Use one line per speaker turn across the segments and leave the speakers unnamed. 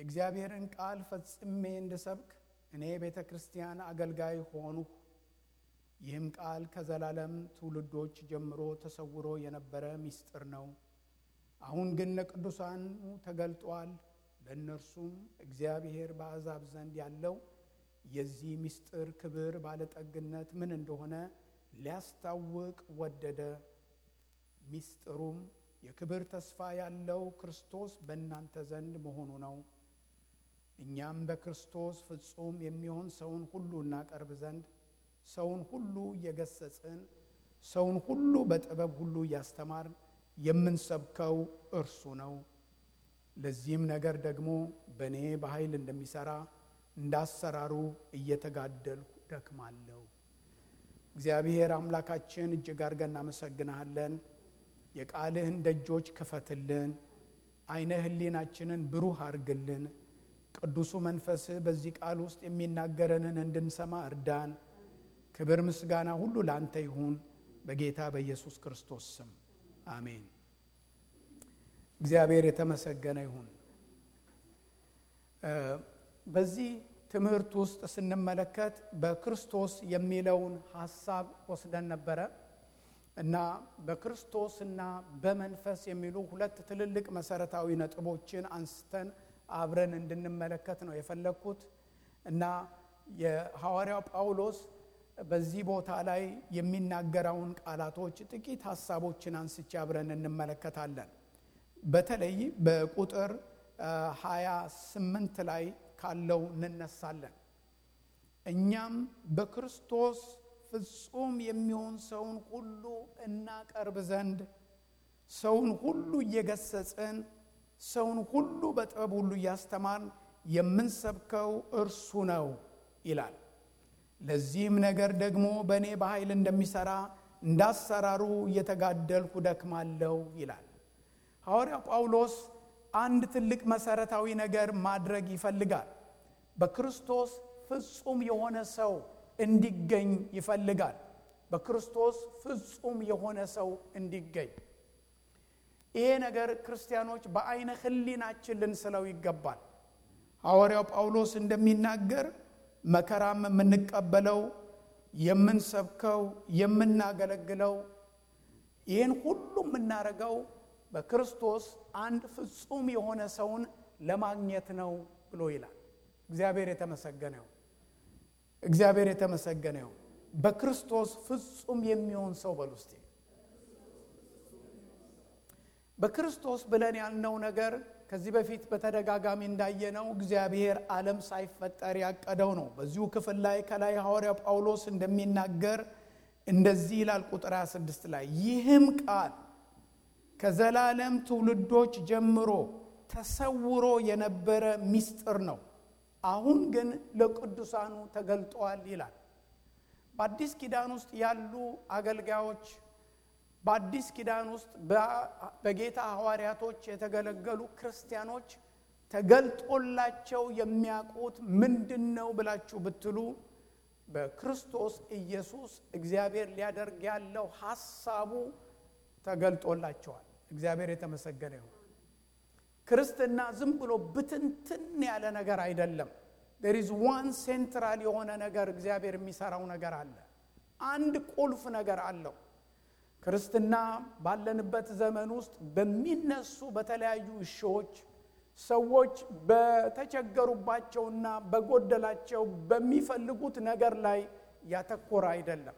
የእግዚአብሔርን ቃል ፈጽሜ እንድሰብክ እኔ ቤተ ክርስቲያን አገልጋይ ሆንሁ። ይህም ቃል ከዘላለም ትውልዶች ጀምሮ ተሰውሮ የነበረ ምስጢር ነው። አሁን ግን ለቅዱሳኑ ተገልጧል። ለእነርሱም እግዚአብሔር በአሕዛብ ዘንድ ያለው የዚህ ምስጢር ክብር ባለጠግነት ምን እንደሆነ ሊያስታውቅ ወደደ። ምስጢሩም የክብር ተስፋ ያለው ክርስቶስ በእናንተ ዘንድ መሆኑ ነው። እኛም በክርስቶስ ፍጹም የሚሆን ሰውን ሁሉ እናቀርብ ዘንድ ሰውን ሁሉ እየገሰጽን ሰውን ሁሉ በጥበብ ሁሉ እያስተማርን የምንሰብከው እርሱ ነው። ለዚህም ነገር ደግሞ በእኔ በኃይል እንደሚሠራ እንዳሰራሩ እየተጋደልሁ ደክማለሁ። እግዚአብሔር አምላካችን እጅግ አድርገን እናመሰግንሃለን። የቃልህን ደጆች ክፈትልን፣ አይነ ህሊናችንን ብሩህ አርግልን። ቅዱሱ መንፈስህ በዚህ ቃል ውስጥ የሚናገረንን እንድንሰማ እርዳን። ክብር ምስጋና ሁሉ ለአንተ ይሁን፣ በጌታ በኢየሱስ ክርስቶስ ስም አሜን። እግዚአብሔር የተመሰገነ ይሁን። በዚህ ትምህርት ውስጥ ስንመለከት በክርስቶስ የሚለውን ሀሳብ ወስደን ነበረ እና በክርስቶስ እና በመንፈስ የሚሉ ሁለት ትልልቅ መሰረታዊ ነጥቦችን አንስተን አብረን እንድንመለከት ነው የፈለግኩት እና የሐዋርያው ጳውሎስ በዚህ ቦታ ላይ የሚናገረውን ቃላቶች ጥቂት ሀሳቦችን አንስቼ አብረን እንመለከታለን። በተለይ በቁጥር ሃያ ስምንት ላይ ካለው እንነሳለን። እኛም በክርስቶስ ፍጹም የሚሆን ሰውን ሁሉ እናቀርብ ዘንድ ሰውን ሁሉ እየገሰጽን ሰውን ሁሉ በጥበብ ሁሉ እያስተማርን የምንሰብከው እርሱ ነው ይላል። ለዚህም ነገር ደግሞ በእኔ በኃይል እንደሚሠራ እንዳሰራሩ እየተጋደልኩ ደክማለሁ ይላል። ሐዋርያው ጳውሎስ አንድ ትልቅ መሰረታዊ ነገር ማድረግ ይፈልጋል። በክርስቶስ ፍጹም የሆነ ሰው እንዲገኝ ይፈልጋል። በክርስቶስ ፍጹም የሆነ ሰው እንዲገኝ ይሄ ነገር ክርስቲያኖች በአይነ ሕሊናችን ልንስለው ይገባል። ሐዋርያው ጳውሎስ እንደሚናገር መከራም የምንቀበለው የምንሰብከው፣ የምናገለግለው ይህን ሁሉ የምናደርገው በክርስቶስ አንድ ፍጹም የሆነ ሰውን ለማግኘት ነው ብሎ ይላል። እግዚአብሔር የተመሰገነ ይሁን። እግዚአብሔር የተመሰገነ ይሁን። በክርስቶስ ፍጹም የሚሆን ሰው በል ውስጤ በክርስቶስ ብለን ያልነው ነገር ከዚህ በፊት በተደጋጋሚ እንዳየነው እግዚአብሔር ዓለም ሳይፈጠር ያቀደው ነው። በዚሁ ክፍል ላይ ከላይ ሐዋርያ ጳውሎስ እንደሚናገር እንደዚህ ይላል ቁጥር 26 ላይ ይህም ቃል ከዘላለም ትውልዶች ጀምሮ ተሰውሮ የነበረ ምስጢር ነው፣ አሁን ግን ለቅዱሳኑ ተገልጧል ይላል። በአዲስ ኪዳን ውስጥ ያሉ አገልጋዮች በአዲስ ኪዳን ውስጥ በጌታ ሐዋርያቶች የተገለገሉ ክርስቲያኖች ተገልጦላቸው የሚያውቁት ምንድን ነው ብላችሁ ብትሉ በክርስቶስ ኢየሱስ እግዚአብሔር ሊያደርግ ያለው ሐሳቡ ተገልጦላቸዋል። እግዚአብሔር የተመሰገነ ይሁን። ክርስትና ዝም ብሎ ብትንትን ያለ ነገር አይደለም። ዴር ኢዝ ዋን ሴንትራል የሆነ ነገር እግዚአብሔር የሚሰራው ነገር አለ። አንድ ቁልፍ ነገር አለው። ክርስትና ባለንበት ዘመን ውስጥ በሚነሱ በተለያዩ እሾዎች ሰዎች በተቸገሩባቸውና በጎደላቸው በሚፈልጉት ነገር ላይ ያተኮረ አይደለም።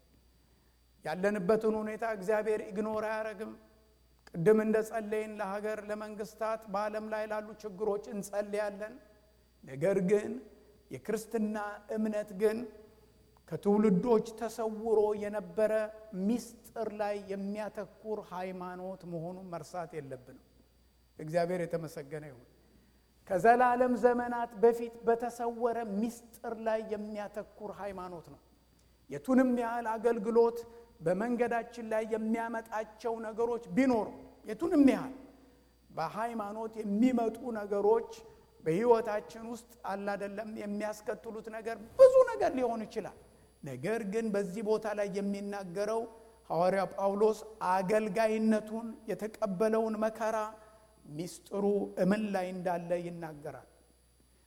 ያለንበትን ሁኔታ እግዚአብሔር ኢግኖር አያደርግም። ቅድም እንደ ጸለይን ለሀገር፣ ለመንግስታት፣ በዓለም ላይ ላሉ ችግሮች እንጸልያለን። ነገር ግን የክርስትና እምነት ግን ከትውልዶች ተሰውሮ የነበረ ምስጢር ላይ የሚያተኩር ሃይማኖት መሆኑን መርሳት የለብንም። እግዚአብሔር የተመሰገነ ይሁን። ከዘላለም ዘመናት በፊት በተሰወረ ምስጢር ላይ የሚያተኩር ሃይማኖት ነው። የቱንም ያህል አገልግሎት በመንገዳችን ላይ የሚያመጣቸው ነገሮች ቢኖሩ የቱንም ያህል በሃይማኖት የሚመጡ ነገሮች በሕይወታችን ውስጥ አላደለም የሚያስከትሉት ነገር ብዙ ነገር ሊሆን ይችላል። ነገር ግን በዚህ ቦታ ላይ የሚናገረው ሐዋርያ ጳውሎስ አገልጋይነቱን የተቀበለውን መከራ ሚስጥሩ እምን ላይ እንዳለ ይናገራል።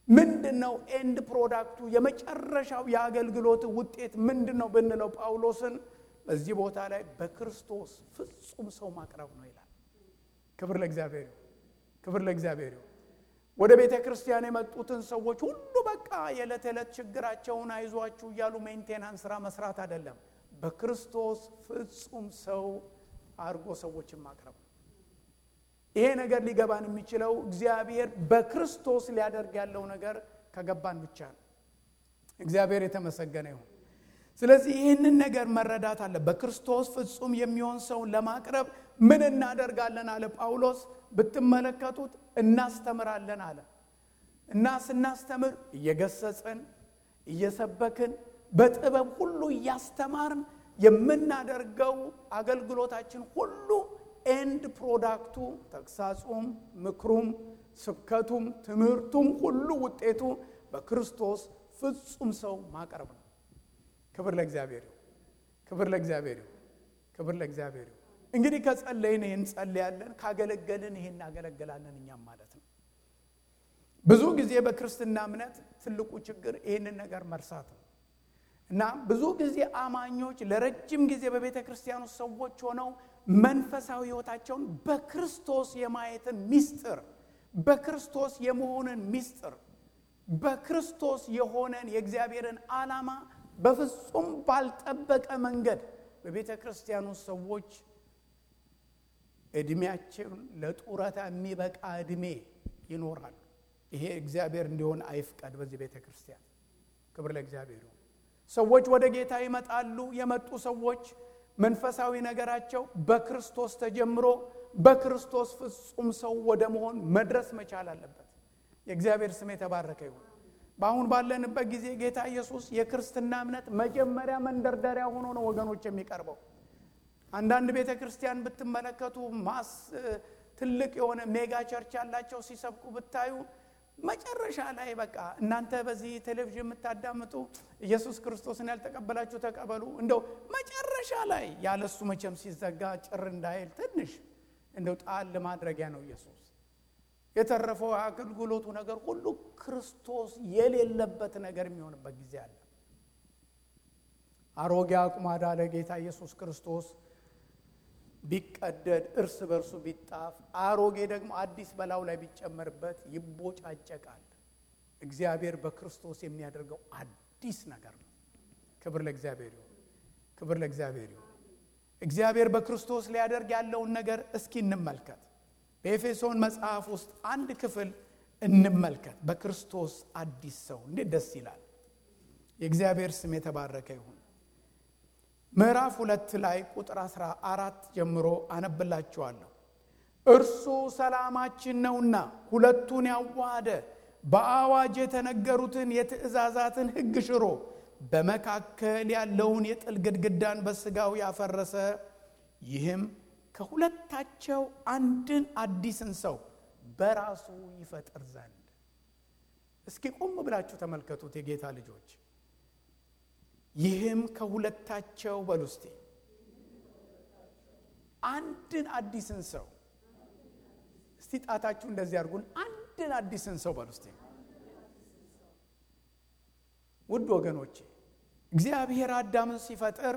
ምንድን ነው ኤንድ ፕሮዳክቱ የመጨረሻው የአገልግሎት ውጤት ምንድን ነው ብንለው ጳውሎስን በዚህ ቦታ ላይ በክርስቶስ ፍጹም ሰው ማቅረብ ነው ይላል። ክብር ለእግዚአብሔር ይሁን። ክብር ለእግዚአብሔር ይሁን። ወደ ቤተ ክርስቲያን የመጡትን ሰዎች ሁሉ በቃ የዕለት ዕለት ችግራቸውን አይዟችሁ እያሉ ሜንቴናንስ ስራ መስራት አይደለም። በክርስቶስ ፍጹም ሰው አድርጎ ሰዎችን ማቅረብ ነው። ይሄ ነገር ሊገባን የሚችለው እግዚአብሔር በክርስቶስ ሊያደርግ ያለው ነገር ከገባን ብቻ ነው። እግዚአብሔር የተመሰገነ ይሁን። ስለዚህ ይህንን ነገር መረዳት አለ። በክርስቶስ ፍጹም የሚሆን ሰውን ለማቅረብ ምን እናደርጋለን አለ ጳውሎስ። ብትመለከቱት እናስተምራለን አለ እና ስናስተምር እየገሰጽን እየሰበክን በጥበብ ሁሉ እያስተማርን የምናደርገው አገልግሎታችን ሁሉ ኤንድ ፕሮዳክቱ ተግሳጹም፣ ምክሩም፣ ስብከቱም፣ ትምህርቱም ሁሉ ውጤቱ በክርስቶስ ፍጹም ሰው ማቅረብ ነው። ክብር ለእግዚአብሔር ይሁን። ክብር ለእግዚአብሔር ይሁን። ክብር ለእግዚአብሔር ይሁን። እንግዲህ ከጸለይን ይህን ጸልያለን፣ ካገለገልን ይህን እናገለግላለን እኛም ማለት ነው። ብዙ ጊዜ በክርስትና እምነት ትልቁ ችግር ይህንን ነገር መርሳት ነው እና ብዙ ጊዜ አማኞች ለረጅም ጊዜ በቤተ ክርስቲያኑ ሰዎች ሆነው መንፈሳዊ ሕይወታቸውን በክርስቶስ የማየትን ሚስጥር በክርስቶስ የመሆንን ሚስጥር በክርስቶስ የሆነን የእግዚአብሔርን ዓላማ በፍጹም ባልጠበቀ መንገድ በቤተ ክርስቲያኑ ሰዎች ዕድሜያቸውን ለጡረታ የሚበቃ ዕድሜ ይኖራሉ። ይሄ እግዚአብሔር እንዲሆን አይፍቀድ። በዚህ ቤተ ክርስቲያን ክብር ለእግዚአብሔር ይሁን። ሰዎች ወደ ጌታ ይመጣሉ። የመጡ ሰዎች መንፈሳዊ ነገራቸው በክርስቶስ ተጀምሮ በክርስቶስ ፍጹም ሰው ወደ መሆን መድረስ መቻል አለበት። የእግዚአብሔር ስም የተባረከ ይሁን። በአሁን ባለንበት ጊዜ ጌታ ኢየሱስ የክርስትና እምነት መጀመሪያ መንደርደሪያ ሆኖ ነው ወገኖች የሚቀርበው። አንዳንድ ቤተ ክርስቲያን ብትመለከቱ ማስ ትልቅ የሆነ ሜጋ ቸርች ያላቸው ሲሰብኩ ብታዩ መጨረሻ ላይ በቃ እናንተ በዚህ ቴሌቪዥን የምታዳምጡ ኢየሱስ ክርስቶስን ያልተቀበላችሁ ተቀበሉ። እንደው መጨረሻ ላይ ያለሱ መቼም ሲዘጋ ጭር እንዳይል ትንሽ እንደው ጣል ማድረጊያ ነው ኢየሱስ። የተረፈው የአገልግሎቱ ነገር ሁሉ ክርስቶስ የሌለበት ነገር የሚሆንበት ጊዜ አለ። አሮጌ አቁማዳ ለጌታ ኢየሱስ ክርስቶስ ቢቀደድ እርስ በርሱ ቢጣፍ አሮጌ ደግሞ አዲስ በላዩ ላይ ቢጨመርበት ይቦጫጨቃል። እግዚአብሔር በክርስቶስ የሚያደርገው አዲስ ነገር ነው። ክብር ለእግዚአብሔር ይሁን። ክብር ለእግዚአብሔር ይሁን። እግዚአብሔር በክርስቶስ ሊያደርግ ያለውን ነገር እስኪ እንመልከት። በኤፌሶን መጽሐፍ ውስጥ አንድ ክፍል እንመልከት። በክርስቶስ አዲስ ሰው እንዴት ደስ ይላል! የእግዚአብሔር ስም የተባረከ ይሁን። ምዕራፍ ሁለት ላይ ቁጥር አስራ አራት ጀምሮ አነብላችኋለሁ። እርሱ ሰላማችን ነውና ሁለቱን ያዋሃደ በአዋጅ የተነገሩትን የትእዛዛትን ሕግ ሽሮ በመካከል ያለውን የጥል ግድግዳን በሥጋው ያፈረሰ ይህም ከሁለታቸው አንድን አዲስን ሰው በራሱ ይፈጥር ዘንድ። እስኪ ቆም ብላችሁ ተመልከቱት የጌታ ልጆች ይህም ከሁለታቸው በሉ እስቲ አንድን አዲስን ሰው እስቲ ጣታችሁ እንደዚህ አድርጉን። አንድን አዲስን ሰው በሉ እስቲ። ውድ ወገኖቼ እግዚአብሔር አዳምን ሲፈጥር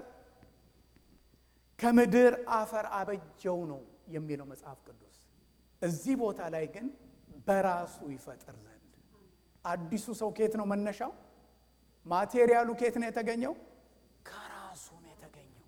ከምድር አፈር አበጀው ነው የሚለው መጽሐፍ ቅዱስ። እዚህ ቦታ ላይ ግን በራሱ ይፈጥር ዘንድ አዲሱ ሰው ከየት ነው መነሻው? ማቴሪያሉ ከየት ነው የተገኘው? ከራሱ ነው የተገኘው።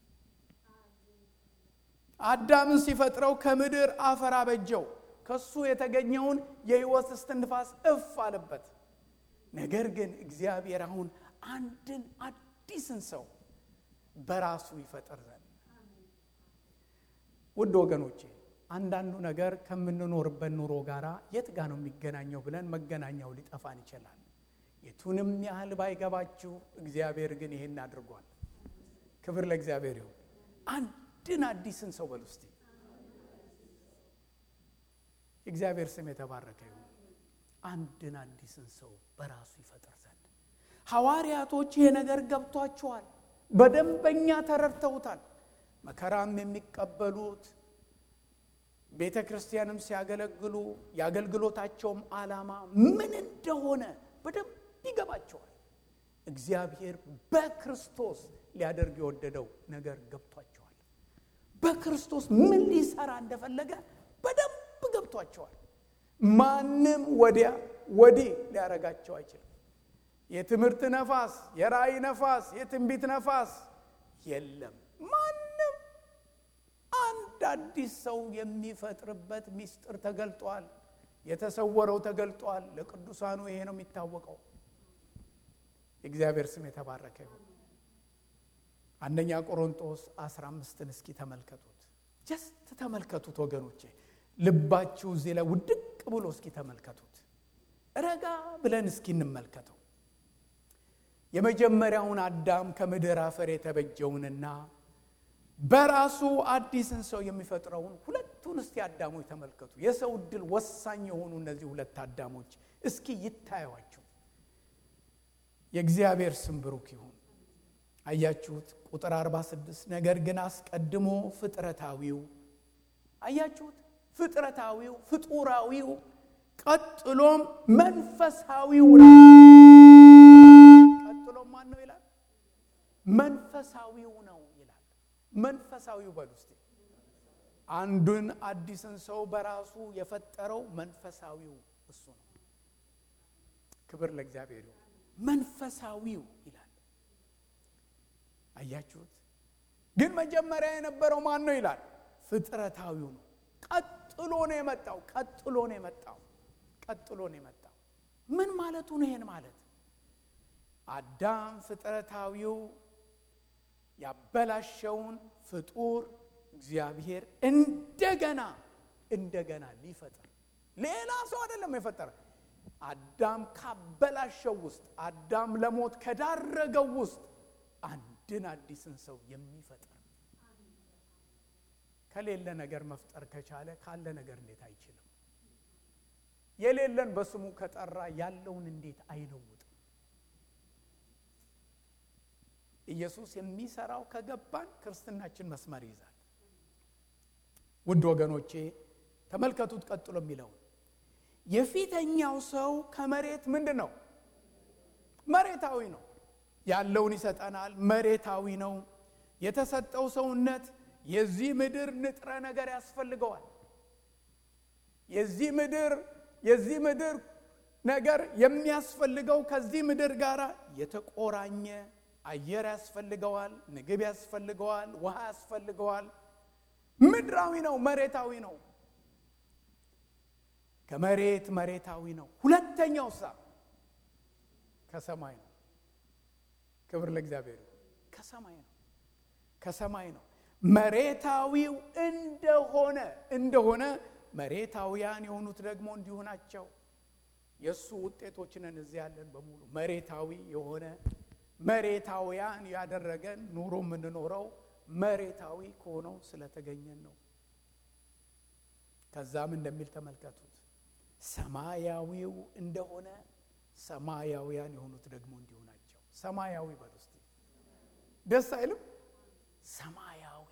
አዳምን ሲፈጥረው ከምድር አፈር አበጀው። ከሱ የተገኘውን የሕይወት እስትንፋስ እፍ አለበት። ነገር ግን እግዚአብሔር አሁን አንድን አዲስን ሰው በራሱ ይፈጥር ዘንድ ውድ ወገኖቼ አንዳንዱ ነገር ከምንኖርበት ኑሮ ጋር የት ጋ ነው የሚገናኘው ብለን መገናኛው ሊጠፋን ይችላል። የቱንም ያህል ባይገባችሁ እግዚአብሔር ግን ይሄን አድርጓል። ክብር ለእግዚአብሔር ይሁን። አንድን አዲስን ሰው በል ውስጥ የእግዚአብሔር ስም የተባረከ ይሁን። አንድን አዲስን ሰው በራሱ ይፈጥር ዘንድ ሐዋርያቶች ይሄ ነገር ገብቷቸዋል፣ በደንበኛ ተረድተውታል። መከራም የሚቀበሉት ቤተ ክርስቲያንም ሲያገለግሉ የአገልግሎታቸውም ዓላማ ምን እንደሆነ በደንብ ይገባቸዋል። እግዚአብሔር በክርስቶስ ሊያደርግ የወደደው ነገር ገብቷቸዋል። በክርስቶስ ምን ሊሰራ እንደፈለገ በደንብ ገብቷቸዋል። ማንም ወዲያ ወዲህ ሊያረጋቸው አይችልም። የትምህርት ነፋስ፣ የራእይ ነፋስ፣ የትንቢት ነፋስ የለም። ማንም አንድ አዲስ ሰው የሚፈጥርበት ምስጢር ተገልጧል። የተሰወረው ተገልጧል። ለቅዱሳኑ ይሄ ነው የሚታወቀው። የእግዚአብሔር ስም የተባረከ ይሁን። አንደኛ ቆሮንጦስ 15ን እስኪ ተመልከቱት። ጀስት ተመልከቱት ወገኖቼ፣ ልባችሁ እዚህ ላይ ውድቅ ብሎ እስኪ ተመልከቱት። ረጋ ብለን እስኪ እንመልከተው። የመጀመሪያውን አዳም ከምድር አፈር የተበጀውንና በራሱ አዲስን ሰው የሚፈጥረውን ሁለቱን እስቲ አዳሞች ተመልከቱ። የሰው እድል ወሳኝ የሆኑ እነዚህ ሁለት አዳሞች እስኪ ይታዩዋቸው። የእግዚአብሔር ስም ብሩክ ይሁን። አያችሁት? ቁጥር 46 ነገር ግን አስቀድሞ ፍጥረታዊው አያችሁት? ፍጥረታዊው ፍጡራዊው፣ ቀጥሎም መንፈሳዊው ነው። ቀጥሎም ማን ነው ይላል? መንፈሳዊው ነው ይላል። መንፈሳዊው በሉ እስቲ። አንዱን አዲስን ሰው በራሱ የፈጠረው መንፈሳዊው እሱ ነው። ክብር ለእግዚአብሔር ይሁን። መንፈሳዊው ይላል። አያችሁት? ግን መጀመሪያ የነበረው ማን ነው ይላል? ፍጥረታዊው ነው። ቀጥሎ ነው የመጣው። ቀጥሎ ነው የመጣው። ቀጥሎ ነው የመጣው። ምን ማለቱ ነው? ይሄን ማለት አዳም ፍጥረታዊው ያበላሸውን ፍጡር እግዚአብሔር እንደገና እንደገና ሊፈጥር ሌላ ሰው አይደለም የፈጠረ አዳም ካበላሸው ውስጥ አዳም ለሞት ከዳረገው ውስጥ አንድን አዲስን ሰው የሚፈጥር ከሌለ ነገር መፍጠር ከቻለ ካለ ነገር እንዴት አይችልም? የሌለን በስሙ ከጠራ ያለውን እንዴት አይለውጥም? ኢየሱስ የሚሰራው ከገባን ክርስትናችን መስመር ይይዛል። ውድ ወገኖቼ ተመልከቱት፣ ቀጥሎ የሚለውን የፊተኛው ሰው ከመሬት ምንድን ነው? መሬታዊ ነው። ያለውን ይሰጠናል። መሬታዊ ነው። የተሰጠው ሰውነት የዚህ ምድር ንጥረ ነገር ያስፈልገዋል። የዚህ ምድር የዚህ ምድር ነገር የሚያስፈልገው ከዚህ ምድር ጋር የተቆራኘ አየር ያስፈልገዋል፣ ምግብ ያስፈልገዋል፣ ውሃ ያስፈልገዋል። ምድራዊ ነው፣ መሬታዊ ነው። ከመሬት መሬታዊ ነው። ሁለተኛው ሳ ከሰማይ ነው። ክብር ለእግዚአብሔር። ከሰማይ ነው፣ ከሰማይ ነው። መሬታዊው እንደሆነ እንደሆነ መሬታውያን የሆኑት ደግሞ እንዲሁ ናቸው። የእሱ ውጤቶች ነን እዚህ ያለን በሙሉ መሬታዊ የሆነ መሬታውያን ያደረገን ኑሮ የምንኖረው መሬታዊ ከሆነው ስለተገኘን ነው። ከዛም እንደሚል ተመልከቱት። ሰማያዊው እንደሆነ ሰማያውያን የሆኑት ደግሞ እንዲሁ ናቸው። ሰማያዊ በሉ እስቲ ደስ አይልም? ሰማያዊ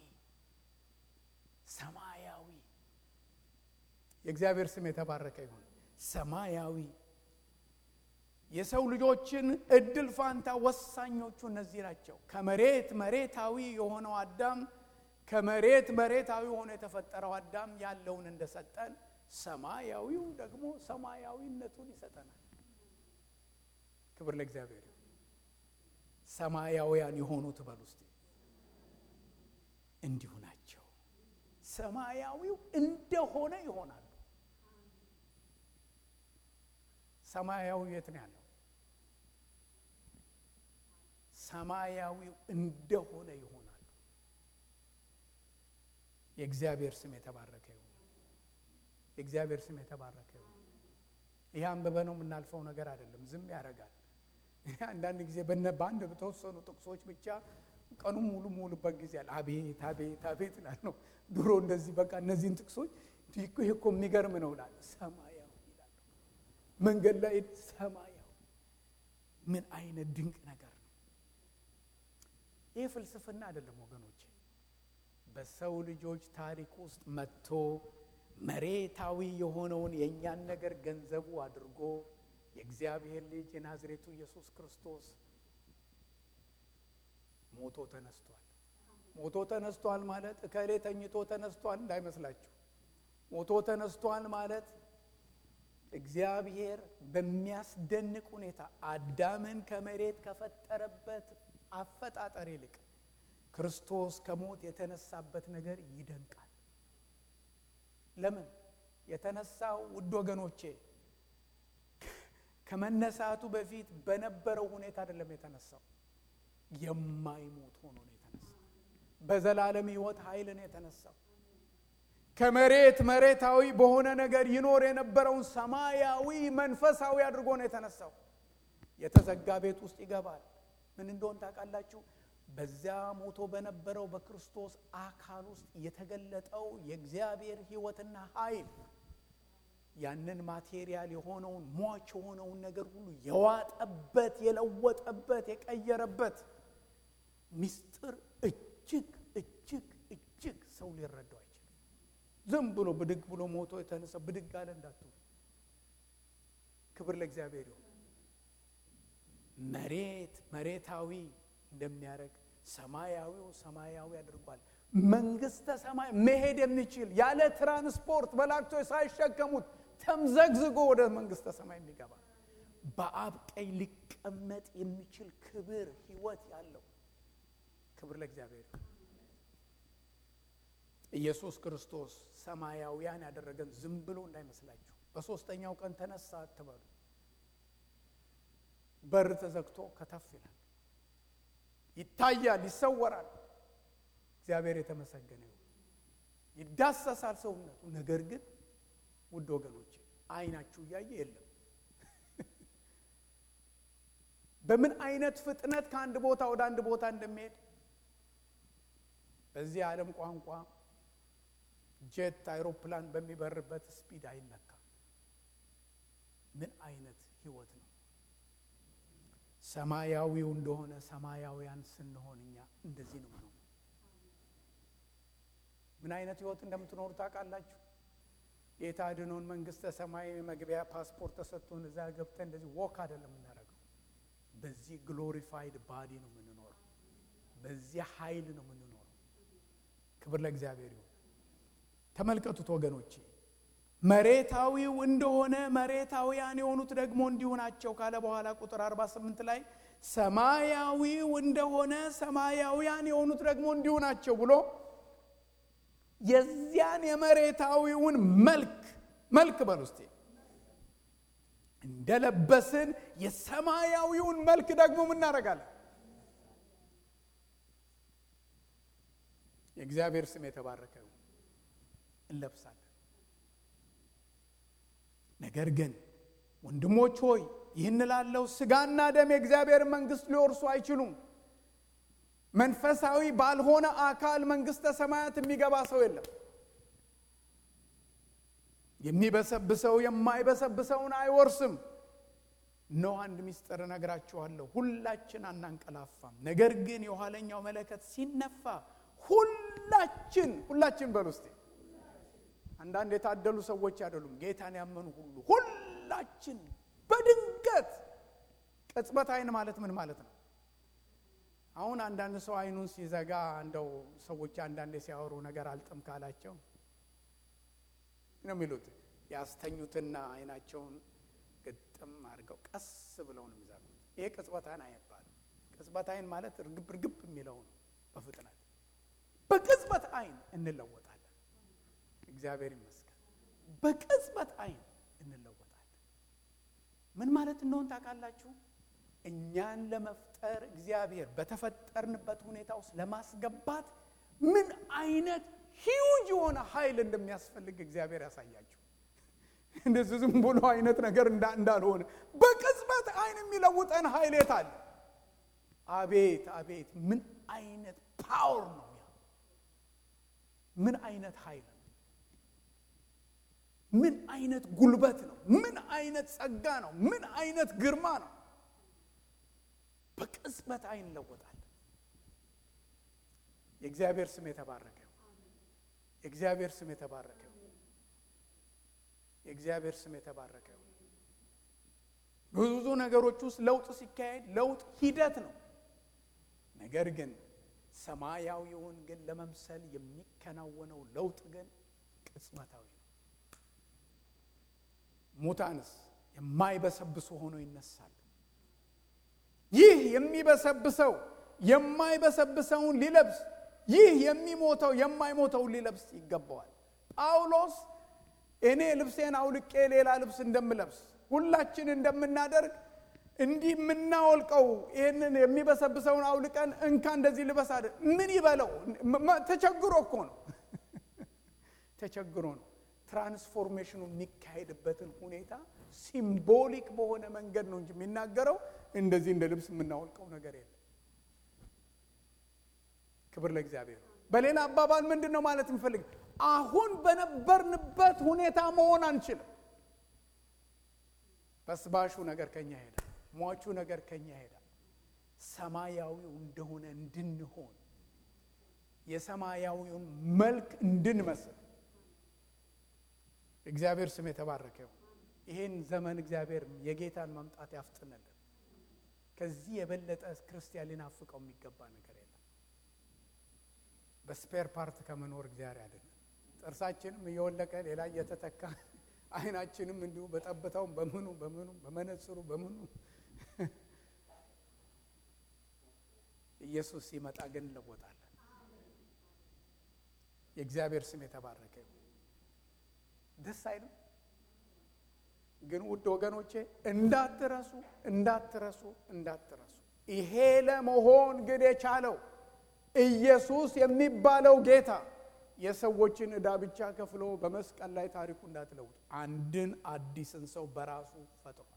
ሰማያዊ የእግዚአብሔር ስም የተባረከ ይሁን። ሰማያዊ የሰው ልጆችን እድል ፋንታ ወሳኞቹ እነዚህ ናቸው። ከመሬት መሬታዊ የሆነው አዳም ከመሬት መሬታዊ ሆኖ የተፈጠረው አዳም ያለውን እንደሰጠን ሰማያዊው ደግሞ ሰማያዊነቱን ይሰጠናል። ክብር ለእግዚአብሔር። ሰማያውያን የሆኑት በሉ እስቲ እንዲሁ ናቸው። ሰማያዊው እንደሆነ ይሆናሉ። ሰማያዊው የት ነው ያለው? ሰማያዊው እንደሆነ ይሆናሉ። የእግዚአብሔር ስም የተባረከ ይሁን። የእግዚአብሔር ስም የተባረከ ይሁን። ይህ አንብበ ነው የምናልፈው ነገር አይደለም። ዝም ያደርጋል። አንዳንድ ጊዜ በአንድ በተወሰኑ ጥቅሶች ብቻ ቀኑን ሙሉ ሙሉበት ጊዜ አለ። አቤት አቤት አቤት እላለሁ። ድሮ እንደዚህ በቃ እነዚህን ጥቅሶች ይህ እኮ የሚገርም ነው እላለሁ። ሰማያዊ ይላሉ። መንገድ ላይ ሰማያዊ ምን አይነት ድንቅ ነገር ነው! ይህ ፍልስፍና አይደለም ወገኖች። በሰው ልጆች ታሪክ ውስጥ መጥቶ መሬታዊ የሆነውን የእኛን ነገር ገንዘቡ አድርጎ የእግዚአብሔር ልጅ የናዝሬቱ ኢየሱስ ክርስቶስ ሞቶ ተነስቷል። ሞቶ ተነስቷል ማለት እከሌ ተኝቶ ተነስቷል እንዳይመስላችሁ። ሞቶ ተነስቷል ማለት እግዚአብሔር በሚያስደንቅ ሁኔታ አዳምን ከመሬት ከፈጠረበት አፈጣጠር ይልቅ ክርስቶስ ከሞት የተነሳበት ነገር ይደንቃል። ለምን የተነሳው? ውድ ወገኖቼ ከመነሳቱ በፊት በነበረው ሁኔታ አይደለም የተነሳው። የማይሞት ሆኖ ነው የተነሳው። በዘላለም ሕይወት ኃይል ነው የተነሳው። ከመሬት መሬታዊ በሆነ ነገር ይኖር የነበረውን ሰማያዊ መንፈሳዊ አድርጎ ነው የተነሳው። የተዘጋ ቤት ውስጥ ይገባል። ምን እንደሆን ታውቃላችሁ? በዚያ ሞቶ በነበረው በክርስቶስ አካል ውስጥ የተገለጠው የእግዚአብሔር ሕይወትና ኃይል ያንን ማቴሪያል የሆነውን ሟች የሆነውን ነገር ሁሉ የዋጠበት፣ የለወጠበት፣ የቀየረበት ምስጢር እጅግ እጅግ እጅግ ሰው ሊረዳው አይችልም። ዝም ብሎ ብድግ ብሎ ሞቶ የተነሳ ብድግ አለ እንዳትሉ። ክብር ለእግዚአብሔር ይሁን። መሬት መሬታዊ እንደሚያደርግ ሰማያዊው ሰማያዊ አድርጓል። መንግስተ ሰማይ መሄድ የሚችል ያለ ትራንስፖርት መላእክቶች ሳይሸከሙት ተምዘግዝጎ ወደ መንግስተ ሰማይ የሚገባ በአብ ቀኝ ሊቀመጥ የሚችል ክብር ህይወት ያለው ክብር ለእግዚአብሔር። ኢየሱስ ክርስቶስ ሰማያውያን ያደረገን ዝም ብሎ እንዳይመስላችሁ። በሦስተኛው ቀን ተነሳ አትበሉ። በር ተዘግቶ ከተፍ ይላል፣ ይታያል፣ ይሰወራል። እግዚአብሔር የተመሰገነ ይሁን። ይዳሰሳል ሰውነቱ። ነገር ግን ውድ ወገኖች አይናችሁ እያየ የለም። በምን አይነት ፍጥነት ከአንድ ቦታ ወደ አንድ ቦታ እንደሚሄድ በዚህ ዓለም ቋንቋ ጄት አይሮፕላን በሚበርበት ስፒድ አይለካም። ምን አይነት ህይወት ነው! ሰማያዊው እንደሆነ ሰማያውያን ስንሆን እኛ እንደዚህ ነው ነው። ምን አይነት ህይወት እንደምትኖሩ ታውቃላችሁ? ጌታ አድኖን መንግስተ ሰማይ መግቢያ ፓስፖርት ተሰጥቶን እዛ ገብተን እንደዚህ ወክ አይደለም የምናደርገው። በዚህ ግሎሪፋይድ ባዲ ነው የምንኖረው። በዚህ ኃይል ነው የምንኖረው። ክብር ለእግዚአብሔር ይሁን። ተመልከቱት ወገኖቼ፣ መሬታዊው እንደሆነ መሬታውያን የሆኑት ደግሞ እንዲሁ ናቸው ካለ በኋላ ቁጥር 48 ላይ ሰማያዊው እንደሆነ ሰማያውያን የሆኑት ደግሞ እንዲሁ ናቸው ብሎ የዚያን የመሬታዊውን መልክ መልክ በል ውስጤ እንደለበስን የሰማያዊውን መልክ ደግሞ ምናደርጋለን። የእግዚአብሔር ስም የተባረከ እንለብሳለን። ነገር ግን ወንድሞች ሆይ ይህን ላለው ስጋና ደም የእግዚአብሔር መንግሥት ሊወርሱ አይችሉም። መንፈሳዊ ባልሆነ አካል መንግሥተ ሰማያት የሚገባ ሰው የለም። የሚበሰብሰው የማይበሰብሰውን አይወርስም። ነው አንድ ምስጢር እነግራችኋለሁ። ሁላችን አናንቀላፋም። ነገር ግን የኋለኛው መለከት ሲነፋ ሁላችን ሁላችን በል ውስጤ አንዳንድ የታደሉ ሰዎች አይደሉም፣ ጌታን ያመኑ ሁሉ ሁላችን በድንገት ቅጽበት አይን ማለት ምን ማለት ነው? አሁን አንዳንድ ሰው አይኑን ሲዘጋ እንደው ሰዎች አንዳንዴ ሲያወሩ ነገር አልጥም ካላቸው ነው የሚሉት ያስተኙትና አይናቸውን ግጥም አድርገው ቀስ ብለው ነው የሚዘጉት። ይሄ ቅጽበት አይን አይባልም። ቅጽበት አይን ማለት እርግብ እርግብ የሚለው ነው። በፍጥነት በቅጽበት አይን እንለወጣለን። እግዚአብሔር ይመስገን። በቅጽበት አይን እንለወጣለን። ምን ማለት እንደሆን ታውቃላችሁ? እኛን ለመፍጠር እግዚአብሔር በተፈጠርንበት ሁኔታ ውስጥ ለማስገባት ምን አይነት ሂውጅ የሆነ ኃይል እንደሚያስፈልግ እግዚአብሔር ያሳያችሁ። እንደዚህ ዝም ብሎ አይነት ነገር እንዳልሆነ በቅጽበት አይን የሚለውጠን ኃይል የት አለ? አቤት አቤት! ምን አይነት ፓወር ነው! ምን አይነት ኃይል ነው! ምን አይነት ጉልበት ነው! ምን አይነት ጸጋ ነው! ምን አይነት ግርማ ነው! በቅጽበት አይን እንለወጣለን። የእግዚአብሔር ስም የተባረከ የእግዚአብሔር ስም የተባረከ የእግዚአብሔር ስም የተባረከ ይሁን። ብዙ ነገሮች ውስጥ ለውጥ ሲካሄድ ለውጥ ሂደት ነው። ነገር ግን ሰማያዊውን ግን ለመምሰል የሚከናወነው ለውጥ ግን ቅጽበታዊ ነው። ሙታንስ የማይበሰብሱ ሆነው ይነሳሉ። ይህ የሚበሰብሰው የማይበሰብሰውን ሊለብስ፣ ይህ የሚሞተው የማይሞተውን ሊለብስ ይገባዋል። ጳውሎስ እኔ ልብሴን አውልቄ ሌላ ልብስ እንደምለብስ ሁላችን እንደምናደርግ እንዲህ የምናወልቀው ይህንን የሚበሰብሰውን አውልቀን እንካ እንደዚህ ልበስ አለ። ምን ይበለው? ተቸግሮ እኮ ነው። ተቸግሮ ነው። ትራንስፎርሜሽኑ የሚካሄድበትን ሁኔታ ሲምቦሊክ በሆነ መንገድ ነው እንጂ የሚናገረው እንደዚህ እንደ ልብስ የምናወልቀው ነገር የለም። ክብር ለእግዚአብሔር። በሌላ አባባል ምንድን ነው ማለት የምፈልግ አሁን በነበርንበት ሁኔታ መሆን አንችልም። በስባሹ ነገር ከኛ ይሄዳል። ሟቹ ነገር ከኛ ይሄዳል። ሰማያዊው እንደሆነ እንድንሆን የሰማያዊውን መልክ እንድንመስል እግዚአብሔር ስም የተባረከ ይሁን። ይሄን ዘመን እግዚአብሔር የጌታን መምጣት ያፍጥንልን። ከዚህ የበለጠ ክርስቲያን ሊናፍቀው የሚገባ ነገር የለም። በስፔር ፓርት ከመኖር እግዚአብሔር ያድነን። ጥርሳችንም እየወለቀ ሌላ እየተተካ አይናችንም እንዲሁ በጠብታው በምኑ በምኑ በመነጽሩ በምኑ ኢየሱስ ሲመጣ ግን እንለወጣለን። የእግዚአብሔር ስም የተባረከ ይሁን። ደስ አይልም? ግን ውድ ወገኖቼ እንዳትረሱ እንዳትረሱ እንዳትረሱ ይሄ ለመሆን ግን የቻለው ኢየሱስ የሚባለው ጌታ የሰዎችን ዕዳ ብቻ ከፍሎ በመስቀል ላይ ታሪኩ እንዳትለውጡ አንድን አዲስን ሰው በራሱ ፈጥሯል።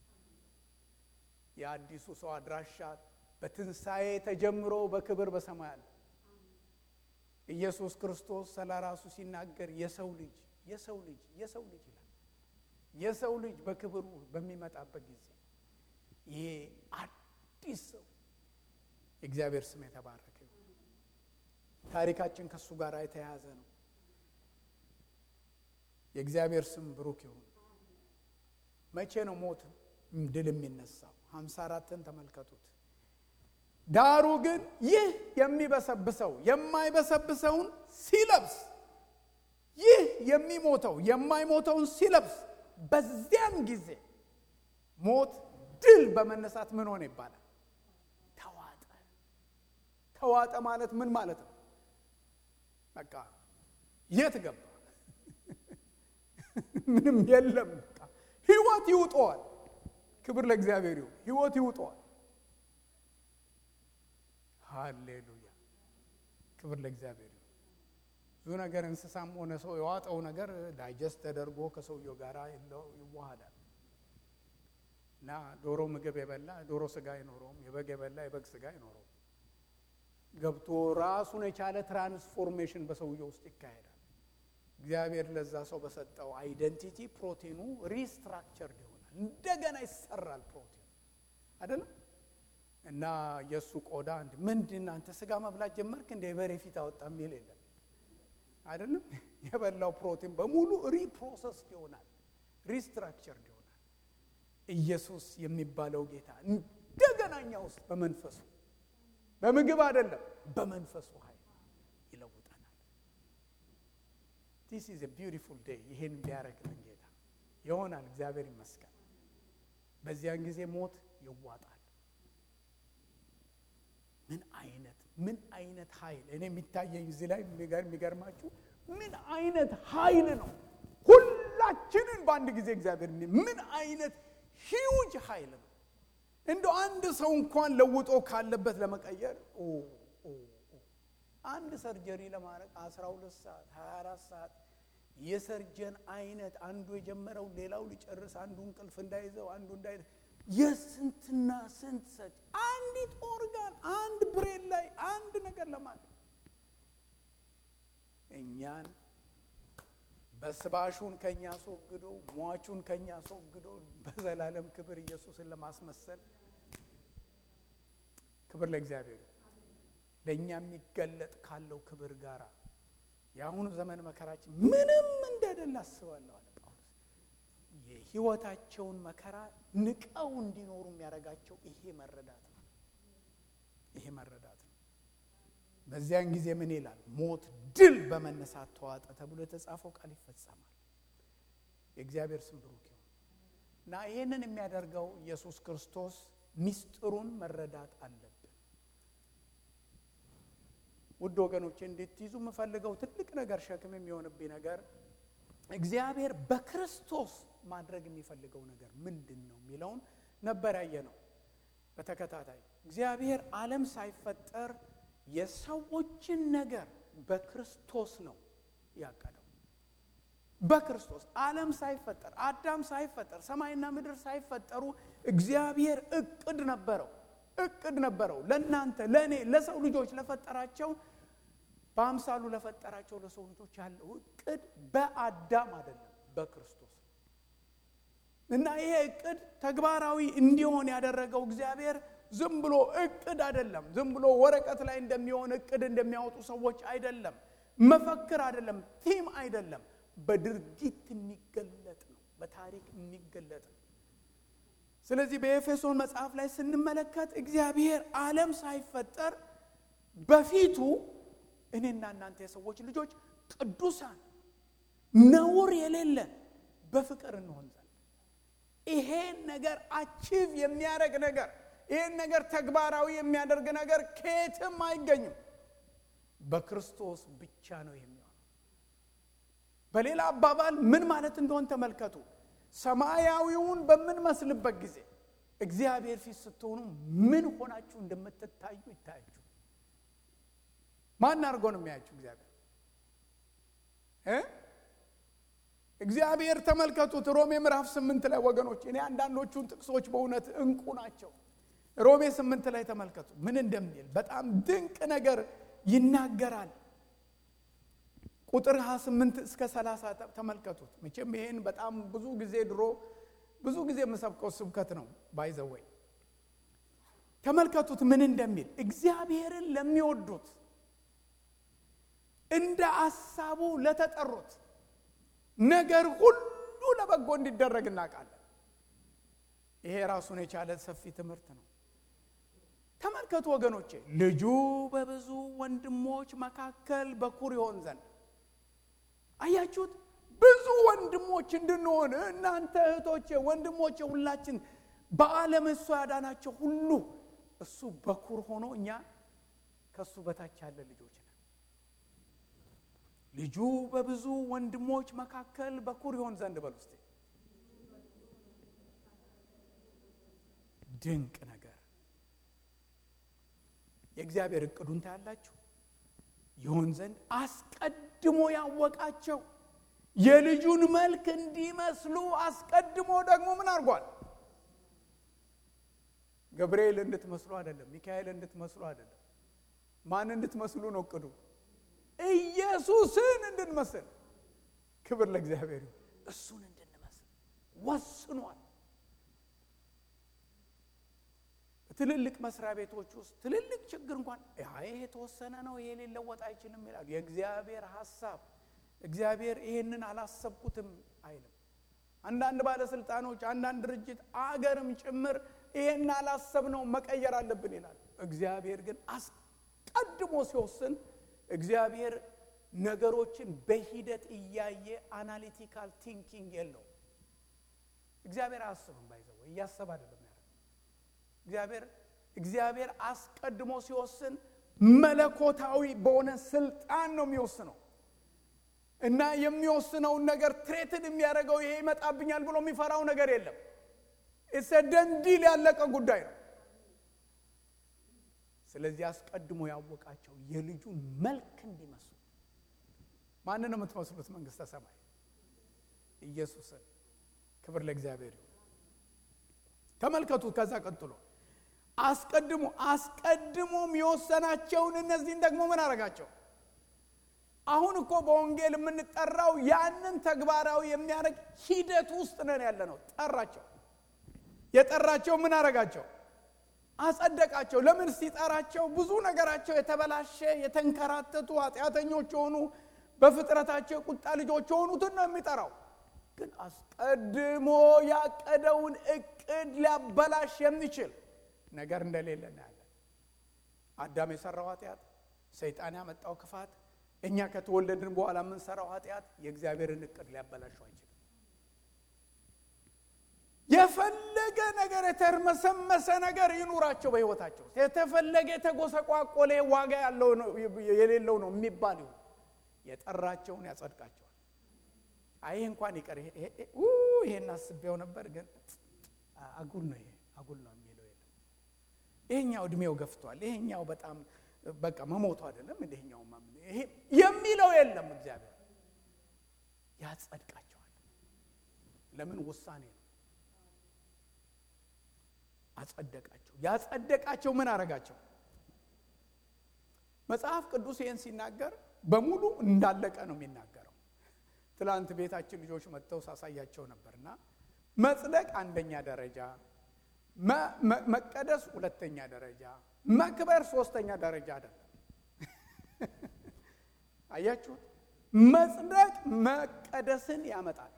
የአዲሱ ሰው አድራሻ በትንሣኤ ተጀምሮ በክብር በሰማይ አለ። ኢየሱስ ክርስቶስ ስለ ራሱ ሲናገር የሰው ልጅ የሰው ልጅ የሰው ልጅ ይላል። የሰው ልጅ በክብሩ በሚመጣበት ጊዜ ይሄ አዲስ ሰው የእግዚአብሔር ስም የተባረከ ታሪካችን ከእሱ ጋር የተያያዘ ነው። የእግዚአብሔር ስም ብሩክ ይሁን። መቼ ነው ሞት ድል የሚነሳው? ሀምሳ አራትን ተመልከቱት። ዳሩ ግን ይህ የሚበሰብሰው የማይበሰብሰውን ሲለብስ፣ ይህ የሚሞተው የማይሞተውን ሲለብስ፣ በዚያን ጊዜ ሞት ድል በመነሳት ምን ሆነ ይባላል? ተዋጠ። ተዋጠ ማለት ምን ማለት ነው? በቃ የት ገባ? ምንም የለም። በቃ ህይወት ይውጠዋል። ክብር ለእግዚአብሔር ይሁን። ህይወት ይውጠዋል። ሃሌሉያ! ክብር ለእግዚአብሔር ይሁን። ብዙ ነገር እንስሳም ሆነ ሰው የዋጠው ነገር ዳይጀስት ተደርጎ ከሰውየው ጋር ይዋሃዳል እና ዶሮ ምግብ የበላ ዶሮ ስጋ አይኖረውም። የበግ የበላ የበግ ስጋ አይኖረውም። ገብቶ ራሱን የቻለ ትራንስፎርሜሽን በሰውየው ውስጥ ይካሄዳል። እግዚአብሔር ለዛ ሰው በሰጠው አይደንቲቲ ፕሮቲኑ ሪስትራክቸርድ ይሆናል። እንደገና ይሰራል ፕሮቲኑ አይደለም። እና የእሱ ቆዳ አንድ ምንድን አንተ ስጋ መብላት ጀመርክ እንደ የበሬ ፊት አወጣ የሚል የለም አይደለም። የበላው ፕሮቲን በሙሉ ሪፕሮሰስድ ይሆናል፣ ሪስትራክቸርድ ይሆናል። ኢየሱስ የሚባለው ጌታ እንደገና እኛ ውስጥ በመንፈሱ በምግብ አይደለም፣ በመንፈሱ ኃይል ይለውጠናል። ዲስ ኢዝ ቢዩቲፉል ዴይ። ይሄን ቢያደርግልን ጌታ ይሆናል። እግዚአብሔር ይመስገን። በዚያን ጊዜ ሞት ይዋጣል። ምን አይነት ምን አይነት ኃይል እኔ የሚታየኝ እዚህ ላይ የሚገርማችሁ ምን አይነት ኃይል ነው! ሁላችንን በአንድ ጊዜ እግዚአብሔር ምን አይነት ሂውጅ ኃይል ነው! እንደ አንድ ሰው እንኳን ለውጦ ካለበት ለመቀየር አንድ ሰርጀሪ ለማድረግ 12 ሰዓት 24 ሰዓት የሰርጀን አይነት አንዱ የጀመረው ሌላው ሊጨርስ፣ አንዱ እንቅልፍ እንዳይዘው፣ አንዱ እንዳይ የስንትና ስንት ሰጭ አንዲት ኦርጋን አንድ ብሬን ላይ አንድ ነገር ለማለት እኛን በስባሹን ከኛ አስወግዶ ሟቹን ከኛ አስወግዶ በዘላለም ክብር ኢየሱስን ለማስመሰል ክብር ለእግዚአብሔር ለእኛ የሚገለጥ ካለው ክብር ጋር የአሁኑ ዘመን መከራችን ምንም እንደሌለ አስባለሁ አለ ጳውሎስ። የህይወታቸውን መከራ ንቀው እንዲኖሩ የሚያደርጋቸው ይሄ መረዳት ነው። ይሄ መረዳት ነው። በዚያን ጊዜ ምን ይላል? ሞት ድል በመነሳት ተዋጠ ተብሎ የተጻፈው ቃል ይፈጸማል። የእግዚአብሔር ስም ብሩክ ይሁን እና ይህንን የሚያደርገው ኢየሱስ ክርስቶስ ሚስጥሩን መረዳት አለብን። ውድ ወገኖቼ እንድትይዙ የምፈልገው ትልቅ ነገር ሸክም የሚሆንብኝ ነገር እግዚአብሔር በክርስቶስ ማድረግ የሚፈልገው ነገር ምንድን ነው የሚለውን ነበር ያየ ነው በተከታታይ እግዚአብሔር ዓለም ሳይፈጠር የሰዎችን ነገር በክርስቶስ ነው ያቀደው። በክርስቶስ ዓለም ሳይፈጠር አዳም ሳይፈጠር ሰማይና ምድር ሳይፈጠሩ እግዚአብሔር እቅድ ነበረው እቅድ ነበረው ለእናንተ ለእኔ ለሰው ልጆች ለፈጠራቸው በአምሳሉ ለፈጠራቸው ለሰው ልጆች ያለው እቅድ በአዳም አይደለም በክርስቶስ እና ይሄ እቅድ ተግባራዊ እንዲሆን ያደረገው እግዚአብሔር ዝም ብሎ እቅድ አይደለም። ዝም ብሎ ወረቀት ላይ እንደሚሆን እቅድ እንደሚያወጡ ሰዎች አይደለም። መፈክር አይደለም። ቲም አይደለም። በድርጊት የሚገለጥ ነው። በታሪክ የሚገለጥ ነው። ስለዚህ በኤፌሶን መጽሐፍ ላይ ስንመለከት እግዚአብሔር ዓለም ሳይፈጠር በፊቱ እኔና እናንተ የሰዎች ልጆች ቅዱሳን ነውር የሌለን በፍቅር እንሆን ዘንድ ይሄን ነገር አቺቭ የሚያደርግ ነገር ይህን ነገር ተግባራዊ የሚያደርግ ነገር ከየትም አይገኝም። በክርስቶስ ብቻ ነው የሚሆነው። በሌላ አባባል ምን ማለት እንደሆን ተመልከቱ። ሰማያዊውን በምንመስልበት ጊዜ እግዚአብሔር ፊት ስትሆኑ ምን ሆናችሁ እንደምትታዩ ይታያችሁ። ማን አድርጎ ነው የሚያያችሁ? እግዚአብሔር እ እግዚአብሔር ተመልከቱት። ሮሜ ምዕራፍ ስምንት ላይ ወገኖች፣ እኔ አንዳንዶቹን ጥቅሶች በእውነት እንቁ ናቸው። ሮሜ ስምንት ላይ ተመልከቱ ምን እንደሚል በጣም ድንቅ ነገር ይናገራል። ቁጥር 28 እስከ 30 ተመልከቱት። መቼም ይሄን በጣም ብዙ ጊዜ ድሮ ብዙ ጊዜ የምሰብከው ስብከት ነው። ባይዘወይ ተመልከቱት ምን እንደሚል እግዚአብሔርን ለሚወዱት እንደ አሳቡ ለተጠሩት ነገር ሁሉ ለበጎ እንዲደረግ እናውቃለን። ይሄ ራሱን የቻለ ሰፊ ትምህርት ነው። ተመልከቱ ወገኖቼ፣ ልጁ በብዙ ወንድሞች መካከል በኩር ይሆን ዘንድ አያችሁት። ብዙ ወንድሞች እንድንሆን እናንተ እህቶቼ፣ ወንድሞቼ፣ ሁላችን በዓለም እሱ ያዳናቸው ሁሉ እሱ በኩር ሆኖ እኛ ከእሱ በታች ያለ ልጆች ነን። ልጁ በብዙ ወንድሞች መካከል በኩር ይሆን ዘንድ በል ውስጥ ድንቅ ነገር የእግዚአብሔር እቅዱን ታያላችሁ። ይሆን ዘንድ አስቀድሞ ያወቃቸው የልጁን መልክ እንዲመስሉ አስቀድሞ ደግሞ ምን አድርጓል? ገብርኤል እንድትመስሉ አይደለም፣ ሚካኤል እንድትመስሉ አይደለም። ማን እንድትመስሉ ነው እቅዱ? ኢየሱስን እንድንመስል። ክብር ለእግዚአብሔር ይሁን። እሱን እንድንመስል ወስኗል። ትልልቅ መስሪያ ቤቶች ውስጥ ትልልቅ ችግር እንኳን ይሄ የተወሰነ ነው፣ ይሄ ሊለወጥ አይችልም ይላል። የእግዚአብሔር ሀሳብ እግዚአብሔር ይሄንን አላሰብኩትም አይልም። አንዳንድ ባለስልጣኖች፣ አንዳንድ ድርጅት፣ አገርም ጭምር ይሄን አላሰብነው መቀየር አለብን ይላል። እግዚአብሔር ግን አስቀድሞ ሲወስን እግዚአብሔር ነገሮችን በሂደት እያየ አናሊቲካል ቲንኪንግ የለው። እግዚአብሔር አያስብም፣ ባይዘው እያሰብ አይደለም እግዚአብሔር እግዚአብሔር አስቀድሞ ሲወስን መለኮታዊ በሆነ ስልጣን ነው የሚወስነው እና የሚወስነውን ነገር ትሬትን የሚያደርገው ይሄ ይመጣብኛል ብሎ የሚፈራው ነገር የለም። ደንዲል ያለቀ ጉዳይ ነው። ስለዚህ አስቀድሞ ያወቃቸው የልጁን መልክ እንዲመስሉ። ማንን ነው የምትመስሉት? መንግስተ ሰማይ ኢየሱስን። ክብር ለእግዚአብሔር ይሁን። ተመልከቱት። ከዛ ቀጥሎ አስቀድሞ አስቀድሞም የወሰናቸውን እነዚህን ደግሞ ምን አረጋቸው? አሁን እኮ በወንጌል የምንጠራው ያንን ተግባራዊ የሚያደርግ ሂደት ውስጥ ነን ያለ ነው። ጠራቸው። የጠራቸው ምን አረጋቸው? አጸደቃቸው። ለምን ሲጠራቸው ብዙ ነገራቸው የተበላሸ የተንከራተቱ ኃጢአተኞች የሆኑ በፍጥረታቸው የቁጣ ልጆች የሆኑትን ነው የሚጠራው። ግን አስቀድሞ ያቀደውን እቅድ ሊያበላሽ የሚችል ነገር እንደሌለ እናያለን። አዳም የሰራው ኃጢአት፣ ሰይጣን ያመጣው ክፋት፣ እኛ ከተወለድን በኋላ የምንሰራው ኃጢአት የእግዚአብሔርን እቅድ ሊያበላሸው አይችልም። የፈለገ ነገር የተርመሰመሰ ነገር ይኑራቸው በሕይወታቸው የተፈለገ የተጎሰቋቆለ ዋጋ ያለው የሌለው ነው የሚባል ይሁን የጠራቸውን ያጸድቃቸዋል። አይ እንኳን ይቀር ይሄን አስቤው ነበር፣ ግን አጉል ነው ይሄ አጉል ነው የሚለው የለም። ይሄኛው እድሜው ገፍቷል፣ ይሄኛው በጣም በቃ መሞቱ አይደለም እንደኛው ይሄ የሚለው የለም። እግዚአብሔር ያጸድቃቸዋል። ለምን ውሳኔ ነው። አጸደቃቸው። ያጸደቃቸው ምን አረጋቸው? መጽሐፍ ቅዱስ ይህን ሲናገር በሙሉ እንዳለቀ ነው የሚናገረው። ትላንት ቤታችን ልጆች መጥተው ሳሳያቸው ነበርና መጽደቅ አንደኛ ደረጃ፣ መቀደስ ሁለተኛ ደረጃ፣ መክበር ሶስተኛ ደረጃ አይደለም። አያችሁት? መጽደቅ መቀደስን ያመጣል።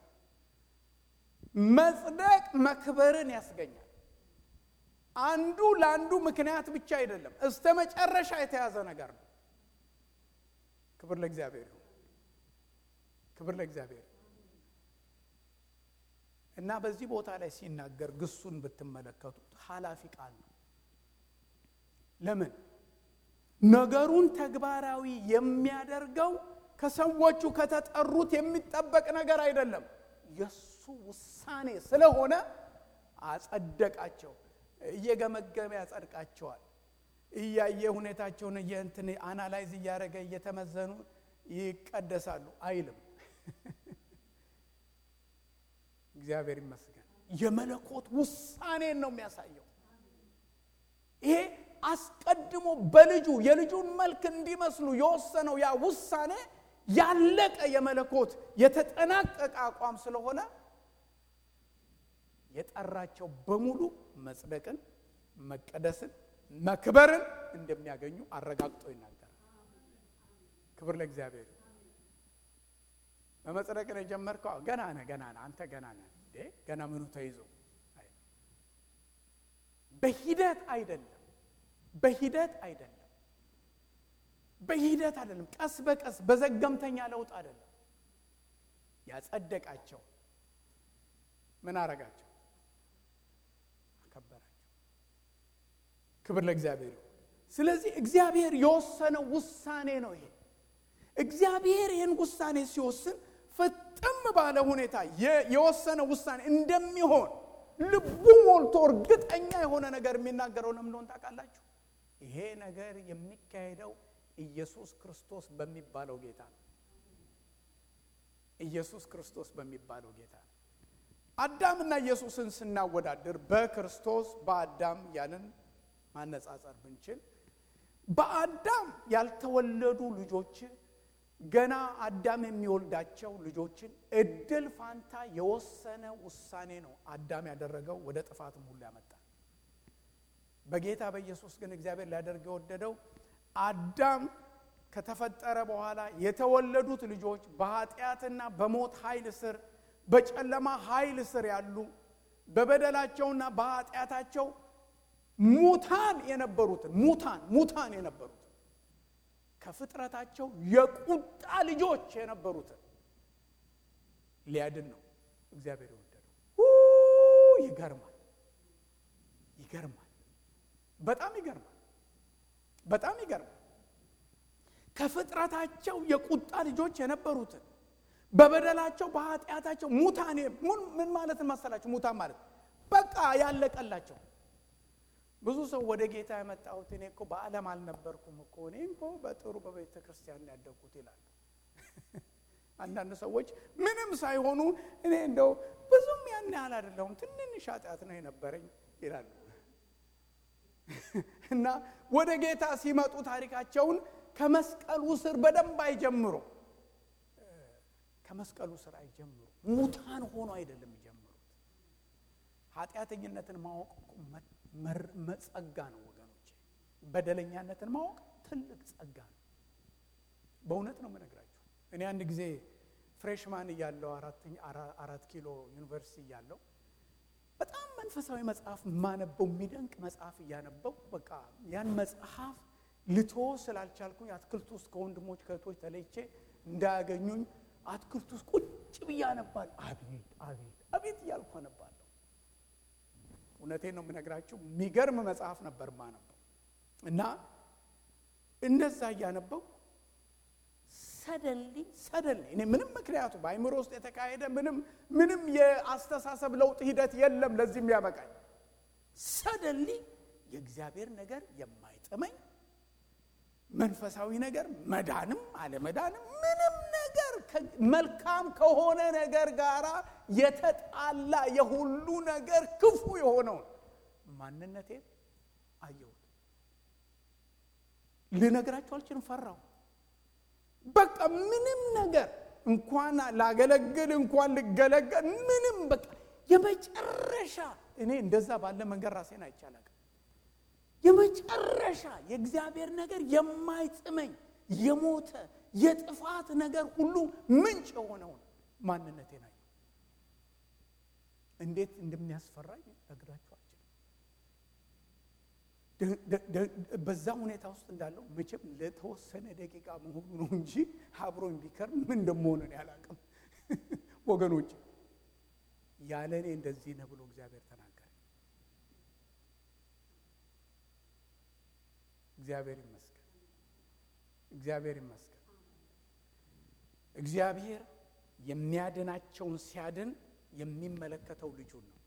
መጽደቅ መክበርን ያስገኛል። አንዱ ለአንዱ ምክንያት ብቻ አይደለም፣ እስተ መጨረሻ የተያዘ ነገር ነው። ክብር ለእግዚአብሔር ይሁን። ክብር ለእግዚአብሔር እና በዚህ ቦታ ላይ ሲናገር ግሱን ብትመለከቱት ኃላፊ ቃል ነው። ለምን ነገሩን ተግባራዊ የሚያደርገው ከሰዎቹ ከተጠሩት የሚጠበቅ ነገር አይደለም። የእሱ ውሳኔ ስለሆነ አጸደቃቸው። እየገመገመ ያጸድቃቸዋል። እያየ ሁኔታቸውን እየንትን አናላይዝ እያደረገ እየተመዘኑ ይቀደሳሉ አይልም። እግዚአብሔር ይመስገን። የመለኮት ውሳኔን ነው የሚያሳየው። ይሄ አስቀድሞ በልጁ የልጁን መልክ እንዲመስሉ የወሰነው ያ ውሳኔ ያለቀ የመለኮት የተጠናቀቀ አቋም ስለሆነ የጠራቸው በሙሉ መጽደቅን፣ መቀደስን፣ መክበርን እንደሚያገኙ አረጋግጦ ይናገራል። ክብር ለእግዚአብሔር። በመጽደቅን የጀመርከው ገና ነህ፣ ገና ነህ፣ አንተ ገና ነህ። ገና ምኑ ተይዞ በሂደት አይደለም፣ በሂደት አይደለም፣ በሂደት አይደለም። ቀስ በቀስ በዘገምተኛ ለውጥ አይደለም። ያጸደቃቸው ምን አረጋቸው? አከበራቸው። ክብር ለእግዚአብሔር። ስለዚህ እግዚአብሔር የወሰነው ውሳኔ ነው ይሄ። እግዚአብሔር ይህን ውሳኔ ሲወስን ፍጥም ባለ ሁኔታ የወሰነ ውሳኔ እንደሚሆን ልቡ ሞልቶ እርግጠኛ የሆነ ነገር የሚናገረው ለምን እንደሆነ ታውቃላችሁ? ይሄ ነገር የሚካሄደው ኢየሱስ ክርስቶስ በሚባለው ጌታ ነው። ኢየሱስ ክርስቶስ በሚባለው ጌታ ነው። አዳምና ኢየሱስን ስናወዳድር በክርስቶስ በአዳም ያንን ማነጻጸር ብንችል በአዳም ያልተወለዱ ልጆች ገና አዳም የሚወልዳቸው ልጆችን እድል ፋንታ የወሰነ ውሳኔ ነው አዳም ያደረገው ወደ ጥፋትም ሁሉ ያመጣል። በጌታ በኢየሱስ ግን እግዚአብሔር ሊያደርግ የወደደው አዳም ከተፈጠረ በኋላ የተወለዱት ልጆች በኃጢአትና በሞት ኃይል ስር በጨለማ ኃይል ስር ያሉ በበደላቸውና በኃጢአታቸው ሙታን የነበሩትን ሙታን ሙታን የነበሩትን ከፍጥረታቸው የቁጣ ልጆች የነበሩትን ሊያድን ነው እግዚአብሔር የወደደው። ይገርማል፣ ይገርማል፣ በጣም ይገርማል፣ በጣም ይገርማል። ከፍጥረታቸው የቁጣ ልጆች የነበሩትን በበደላቸው በኃጢአታቸው ሙታን ምን ማለት መሰላችሁ? ሙታን ማለት በቃ ያለቀላቸው ብዙ ሰው ወደ ጌታ የመጣሁት እኔ እኮ በዓለም አልነበርኩም እኮ እኔ እኮ በጥሩ በቤተ ክርስቲያን ያደግኩት ይላሉ። አንዳንድ ሰዎች ምንም ሳይሆኑ እኔ እንደው ብዙም ያን ያህል አይደለሁም ትንንሽ ኃጢአት ነው የነበረኝ ይላሉ። እና ወደ ጌታ ሲመጡ ታሪካቸውን ከመስቀሉ ስር በደንብ አይጀምሩ። ከመስቀሉ ስር አይጀምሩ። ሙታን ሆኖ አይደለም የሚጀምሩት። ኃጢአተኝነትን ማወቅ ጸጋ ነው ወገኖቼ። በደለኛነትን ማወቅ ትልቅ ጸጋ ነው። በእውነት ነው የምነግራችሁ። እኔ አንድ ጊዜ ፍሬሽማን እያለው አራት ኪሎ ዩኒቨርሲቲ እያለው በጣም መንፈሳዊ መጽሐፍ የማነበው የሚደንቅ መጽሐፍ እያነበው በቃ ያን መጽሐፍ ልቶ ስላልቻልኩኝ አትክልት ውስጥ ከወንድሞች ከእህቶች ተለይቼ እንዳያገኙኝ አትክልት ውስጥ ቁጭ ብዬ አነባለሁ። አቤት አቤት አቤት እያልኩ አነባለሁ። እውነቴን ነው የምነግራችሁ፣ የሚገርም መጽሐፍ ነበር የማነበው እና እንደዛ እያነበው ሰደንሊ ሰደንሊ እኔ ምንም ምክንያቱ በአይምሮ ውስጥ የተካሄደ ምንም ምንም የአስተሳሰብ ለውጥ ሂደት የለም ለዚህም ያበቃኝ። ሰደንሊ የእግዚአብሔር ነገር የማይጥመኝ መንፈሳዊ ነገር መዳንም አለመዳንም ምንም ነገር መልካም ከሆነ ነገር ጋር የተጣላ የሁሉ ነገር ክፉ የሆነውን ማንነቴን አየሁት። ልነግራችሁ አልችልም። ፈራሁ። በቃ ምንም ነገር እንኳን ላገለግል እንኳን ልገለገል ምንም በቃ የመጨረሻ እኔ እንደዛ ባለ መንገድ ራሴን አይቻላል። የመጨረሻ የእግዚአብሔር ነገር የማይጥመኝ የሞተ የጥፋት ነገር ሁሉ ምንጭ የሆነውን ማንነቴን አየሁ። እንዴት እንደሚያስፈራኝ ነግራችሁ አልችልም። በዛ ሁኔታ ውስጥ እንዳለው መቼም ለተወሰነ ደቂቃ መሆኑ ነው እንጂ አብሮኝ ቢከርም ምን እንደመሆኑ እኔ አላውቅም። ወገኖች ያለ እኔ እንደዚህ ነው ብሎ እግዚአብሔር ተናገረ። እግዚአብሔር ይመስገን፣ እግዚአብሔር ይመስገን። እግዚአብሔር የሚያድናቸውን ሲያድን የሚመለከተው ልጁን ነው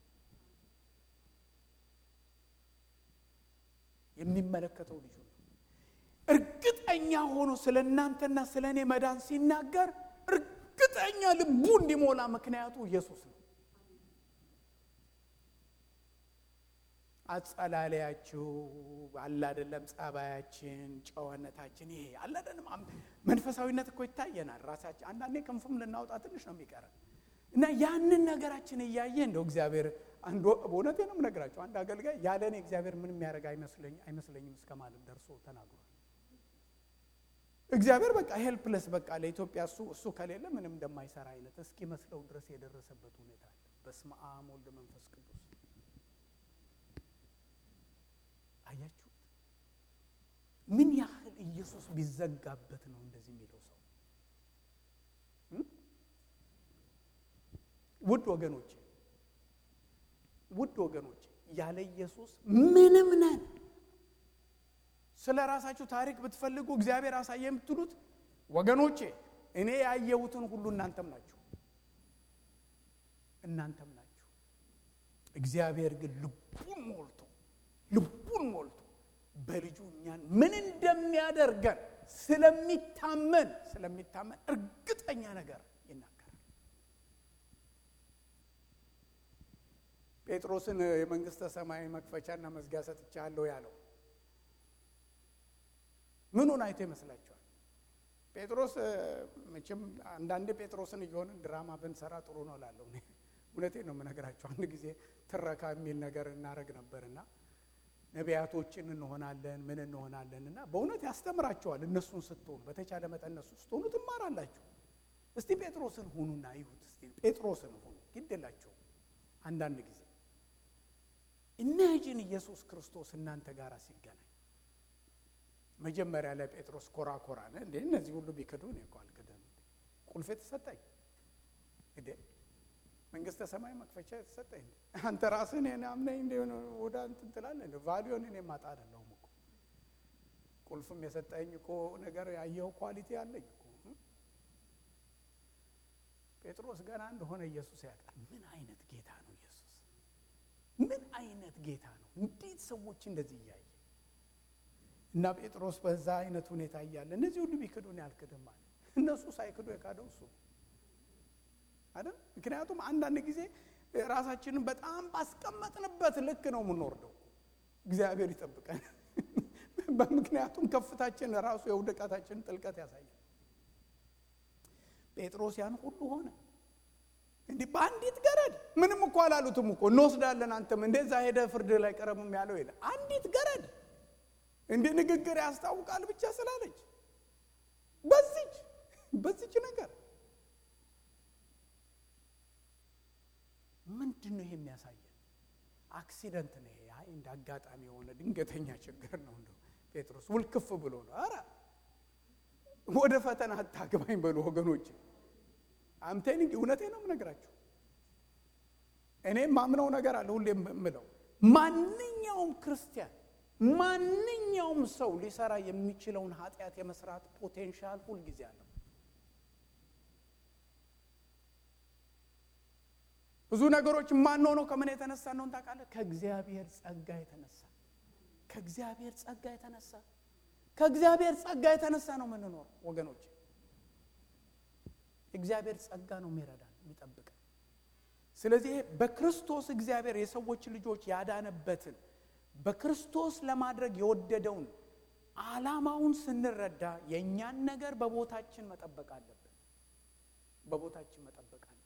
የሚመለከተው ልጁ ነው። እርግጠኛ ሆኖ ስለ እናንተና ስለ እኔ መዳን ሲናገር እርግጠኛ ልቡ እንዲሞላ ምክንያቱ ኢየሱስ ነው። አጸላለያችሁ አለ አይደለም፣ ጸባያችን፣ ጨዋነታችን ይሄ አለ አይደለም። መንፈሳዊነት እኮ ይታየናል። ራሳችን አንዳንዴ ክንፍም ልናወጣ ትንሽ ነው የሚቀረን እና ያንን ነገራችን እያየ እንደው እግዚአብሔር አንድ በእውነቴ ነው የምነግራቸው። አንድ አገልጋይ ያለ እኔ እግዚአብሔር ምን የሚያደርግ አይመስለኝም እስከ ማለት ደርሶ ተናግሯል። እግዚአብሔር በቃ ሄልፕለስ በቃ ለኢትዮጵያ እሱ እሱ ከሌለ ምንም እንደማይሰራ አይነት እስኪመስለው ድረስ የደረሰበት ሁኔታ አለ። በስመ አብ ወልድ መንፈስ ቅዱስ። አያችሁት ምን ያህል ኢየሱስ ቢዘጋበት ነው እንደዚህ የሚለው ሰው ውድ ወገኖቼ ውድ ወገኖቼ ያለ ኢየሱስ ምንም ነን። ስለ ራሳችሁ ታሪክ ብትፈልጉ እግዚአብሔር አሳየ የምትሉት ወገኖቼ እኔ ያየሁትን ሁሉ እናንተም ናችሁ እናንተም ናችሁ። እግዚአብሔር ግን ልቡን ሞልቶ ልቡን ሞልቶ በልጁ እኛን ምን እንደሚያደርገን ስለሚታመን ስለሚታመን እርግጠኛ ነገር ይናገራል። ጴጥሮስን የመንግስተ ሰማይ መክፈቻና መዝጊያ ሰጥቻለሁ ያለው ምኑን አይቶ ይመስላችኋል? ጴጥሮስ መቼም አንዳንዴ ጴጥሮስን እየሆንን ድራማ ብንሰራ ጥሩ ነው እላለሁ። እውነቴን ነው የምነግራቸው። አንድ ጊዜ ትረካ የሚል ነገር እናደርግ ነበርና ነቢያቶችን እንሆናለን ምን እንሆናለን እና በእውነት ያስተምራቸዋል። እነሱን ስትሆኑ በተቻለ መጠን እነሱ ስትሆኑ ትማራላችሁ። እስቲ ጴጥሮስን ሁኑና ይሁት። እስቲ ጴጥሮስን ሁኑ፣ ግድ የላቸውም። አንዳንድ ጊዜ ኢማጂን ኢየሱስ ክርስቶስ እናንተ ጋር ሲገናኝ መጀመሪያ ላይ ጴጥሮስ ኮራ ኮራ ነ እንዴ እነዚህ ሁሉ ቢክዱ እኔ እኮ አልክድም፣ ቁልፍ የተሰጠኝ እንዴ መንግስተ ሰማይ መክፈቻ የተሰጠኝ አንተ ራስህ እኔን አምነኝ እንደ ወደ እንትን ትላለህ እንደ ቫሊዮን እኔ ማጣ አይደለሁም እኮ ቁልፍም የሰጠኝ እኮ ነገር ያየው ኳሊቲ አለኝ እኮ ጴጥሮስ ገና እንደሆነ ኢየሱስ ያውቃል። ምን አይነት ጌታ ነው ኢየሱስ! ምን አይነት ጌታ ነው! እንዴት ሰዎች እንደዚህ እያየ እና ጴጥሮስ በዛ አይነት ሁኔታ እያለ እነዚህ ሁሉ ቢክዱን ያልክድም አለ። እነሱ ሳይክዱ የካደው እሱ አይደል? ምክንያቱም አንዳንድ ጊዜ ራሳችንን በጣም ባስቀመጥንበት ልክ ነው የምንወርደው። እግዚአብሔር ይጠብቀን። በምክንያቱም ከፍታችን ራሱ የውድቀታችንን ጥልቀት ያሳያል። ጴጥሮስ ያን ሁሉ ሆነ እንዲህ በአንዲት ገረድ ምንም እኮ አላሉትም እኮ እንወስዳለን፣ አንተም እንደዛ ሄደ ፍርድ ላይ ቀረብም ያለው የለ አንዲት ገረድ እንዲህ ንግግር ያስታውቃል ብቻ ስላለች በዚች በዚች ነገር ምንድን ነው ይሄ የሚያሳየን? አክሲደንት ነው ይሄ። አይ እንደ አጋጣሚ የሆነ ድንገተኛ ችግር ነው። እንደው ጴጥሮስ ውልክፍ ብሎ ነው። አረ ወደ ፈተና አታግባኝ በሉ ወገኖች። አምቴኒንግ እውነቴ ነው የምነግራችሁ። እኔም ማምነው ነገር አለ ሁሌ የምለው ማንኛውም ክርስቲያን ማንኛውም ሰው ሊሰራ የሚችለውን ኃጢአት የመስራት ፖቴንሻል ሁልጊዜ አለው። ብዙ ነገሮች የማንሆነው ከምን የተነሳ ነው ታውቃለህ? ከእግዚአብሔር ጸጋ የተነሳ ከእግዚአብሔር ጸጋ የተነሳ ከእግዚአብሔር ጸጋ የተነሳ ነው የምንኖረው ወገኖች። እግዚአብሔር ጸጋ ነው የሚረዳን የሚጠብቀን። ስለዚህ በክርስቶስ እግዚአብሔር የሰዎች ልጆች ያዳነበትን በክርስቶስ ለማድረግ የወደደውን ዓላማውን ስንረዳ የእኛን ነገር በቦታችን መጠበቅ አለብን። በቦታችን መጠበቅ አለብን።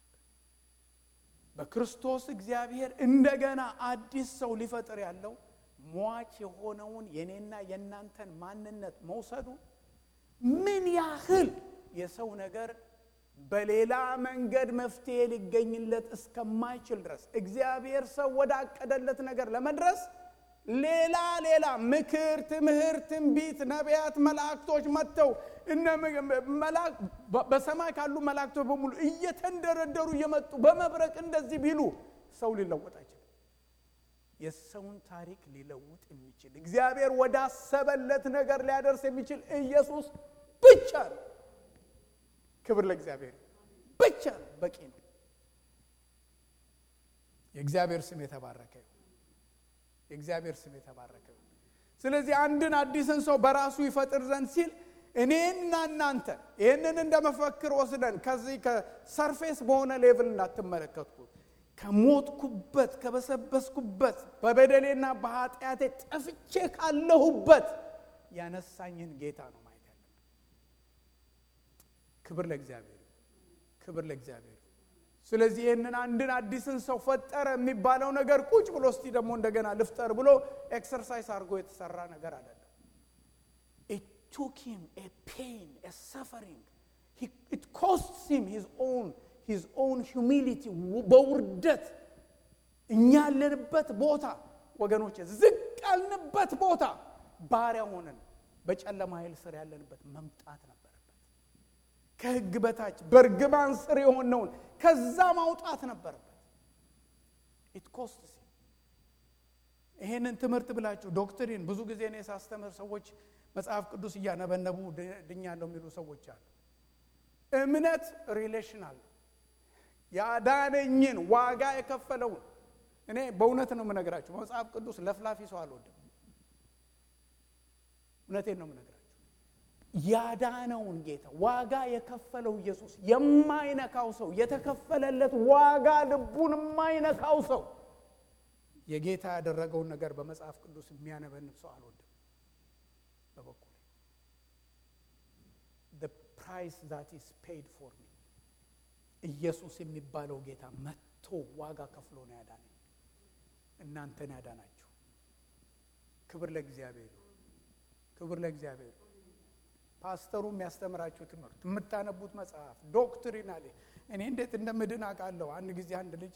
በክርስቶስ እግዚአብሔር እንደገና አዲስ ሰው ሊፈጥር ያለው ሟች የሆነውን የኔና የእናንተን ማንነት መውሰዱ ምን ያህል የሰው ነገር በሌላ መንገድ መፍትሄ ሊገኝለት እስከማይችል ድረስ እግዚአብሔር ሰው ወዳቀደለት ነገር ለመድረስ ሌላ ሌላ ምክር፣ ትምህርት፣ ትንቢት፣ ነቢያት፣ መላእክቶች መጥተው እነ በሰማይ ካሉ መላእክቶች በሙሉ እየተንደረደሩ እየመጡ በመብረቅ እንደዚህ ቢሉ ሰው ሊለወጥ አይችልም። የሰውን ታሪክ ሊለውጥ የሚችል እግዚአብሔር ወዳሰበለት ነገር ሊያደርስ የሚችል ኢየሱስ ብቻ ነው። ክብር ለእግዚአብሔር ብቻ ነው፣ በቂ ነው። የእግዚአብሔር ስም የተባረከ ይሁን። የእግዚአብሔር ስም የተባረከ ይሁን። ስለዚህ አንድን አዲስን ሰው በራሱ ይፈጥር ዘንድ ሲል እኔና እናንተ ይህንን እንደ መፈክር ወስደን ከዚህ ከሰርፌስ በሆነ ሌቭል እንዳትመለከትኩት ከሞትኩበት ከበሰበስኩበት በበደሌና በኃጢአቴ ጠፍቼ ካለሁበት ያነሳኝን ጌታ ነው ማየት ያለብን። ክብር ለእግዚአብሔር፣ ክብር ለእግዚአብሔር። ስለዚህ ይህንን አንድን አዲስን ሰው ፈጠረ የሚባለው ነገር ቁጭ ብሎ እስቲ ደግሞ እንደገና ልፍጠር ብሎ ኤክሰርሳይዝ አድርጎ የተሰራ ነገር አይደለም። ኢት ቱክ ሂም ኤ ፔን ኤ ሰፈሪንግ ኢት ኮስትስ ሂም ሂዝ ኦውን ሂዝ ኦውን ሂዩሚሊቲ በውርደት እኛ ያለንበት ቦታ ወገኖች ዝቅ ያልንበት ቦታ ባሪያ ሆነን በጨለማ ኃይል ስር ያለንበት መምጣት ነበረበት። ከሕግ በታች በእርግማን ስር የሆነውን ከዛ ማውጣት ነበረበት። ኢት ኮስትስ ይሄንን ትምህርት ብላችሁ ዶክትሪን ብዙ ጊዜ እኔ ሳስተምር ሰዎች መጽሐፍ ቅዱስ እያነበነቡ ድኛለሁ የሚሉ ሰዎች አሉ። እምነት ሪሌሽናል ያዳነኝን ዋጋ የከፈለውን እኔ በእውነት ነው የምነግራችሁ። መጽሐፍ ቅዱስ ለፍላፊ ሰው አልወድም። እውነቴን ነው የምነግራችሁ። ያዳነውን ጌታ ዋጋ የከፈለው ኢየሱስ የማይነካው ሰው የተከፈለለት ዋጋ ልቡን የማይነካው ሰው የጌታ ያደረገውን ነገር በመጽሐፍ ቅዱስ የሚያነበንብ ሰው አልወድም። በበኩሌ the price that is paid for me ኢየሱስ የሚባለው ጌታ መጥቶ ዋጋ ከፍሎ ነው ያዳነኝ፣ እናንተን ያዳናችሁ። ክብር ለእግዚአብሔር፣ ክብር ለእግዚአብሔር። ፓስተሩ የሚያስተምራችሁ ትምህርት፣ የምታነቡት መጽሐፍ ዶክትሪን አለ። እኔ እንዴት እንደምድን አውቃለሁ። አንድ ጊዜ አንድ ልጅ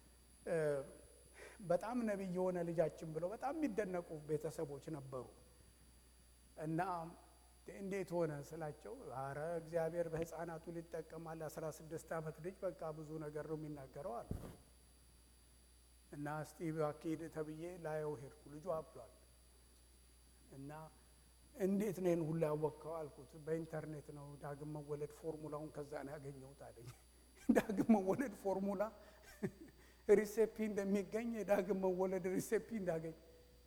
በጣም ነቢይ የሆነ ልጃችን ብለው በጣም የሚደነቁ ቤተሰቦች ነበሩ እና እንዴት ሆነ ስላቸው፣ አረ እግዚአብሔር በሕፃናቱ ሊጠቀማል። አስራ ስድስት ዓመት ልጅ በቃ ብዙ ነገር ነው የሚናገረው አሉ እና እስቲ እባክህ ተብዬ ላየው ሄድኩ። ልጁ አብዷል እና እንዴት ነው ይህን ሁሉ ያወቅከው አልኩት። በኢንተርኔት ነው ዳግም መወለድ ፎርሙላውን ከዛ ነው ያገኘሁት አለኝ። ዳግም መወለድ ፎርሙላ ሪሴፒ እንደሚገኝ የዳግም መወለድ ሪሴፒ እንዳገኝ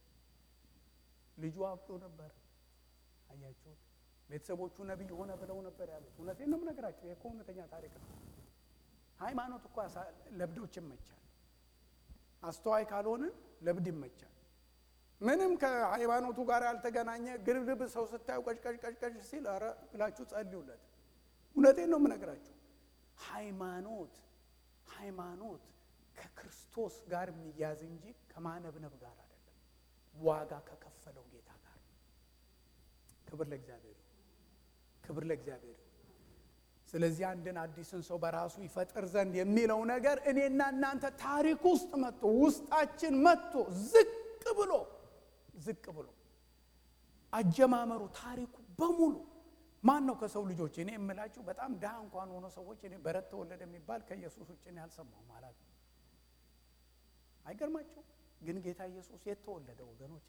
ልጁ አብዶ ነበር። አያችሁት? ቤተሰቦቹ ነቢይ ሆነ ብለው ነበር ያሉት። እውነቴን ነው የምነግራቸው። ይሄ እኮ እውነተኛ ታሪክ ነው። ሃይማኖት እኮ ለብዶች ይመቻል። አስተዋይ ካልሆንን ለብድ ይመቻል። ምንም ከሃይማኖቱ ጋር ያልተገናኘ ግርግብ ሰው ስታዩ ቀጭቀጭቀጭቀጭ ሲል ኧረ ብላችሁ ጸልዩለት። እውነቴን ነው የምነግራችሁ። ሃይማኖት ሃይማኖት ከክርስቶስ ጋር የሚያዝ እንጂ ከማነብነብ ጋር አይደለም። ዋጋ ከከፈለው ጌታ ጋር ክብር ለእግዚአብሔር፣ ክብር ለእግዚአብሔር። ስለዚህ አንድን አዲስን ሰው በራሱ ይፈጥር ዘንድ የሚለው ነገር እኔና እናንተ ታሪክ ውስጥ መጥቶ ውስጣችን መጥቶ ዝቅ ብሎ ዝቅ ብሎ አጀማመሩ ታሪኩ በሙሉ ማን ነው ከሰው ልጆች እኔ የምላችሁ በጣም ድሃ እንኳን ሆኖ ሰዎች እኔ በረት ተወለደ የሚባል ከኢየሱስ ውጭ እኔ አልሰማሁም ማለት ነው። አይገርማቸው ግን ጌታ ኢየሱስ የት ተወለደ ወገኖች?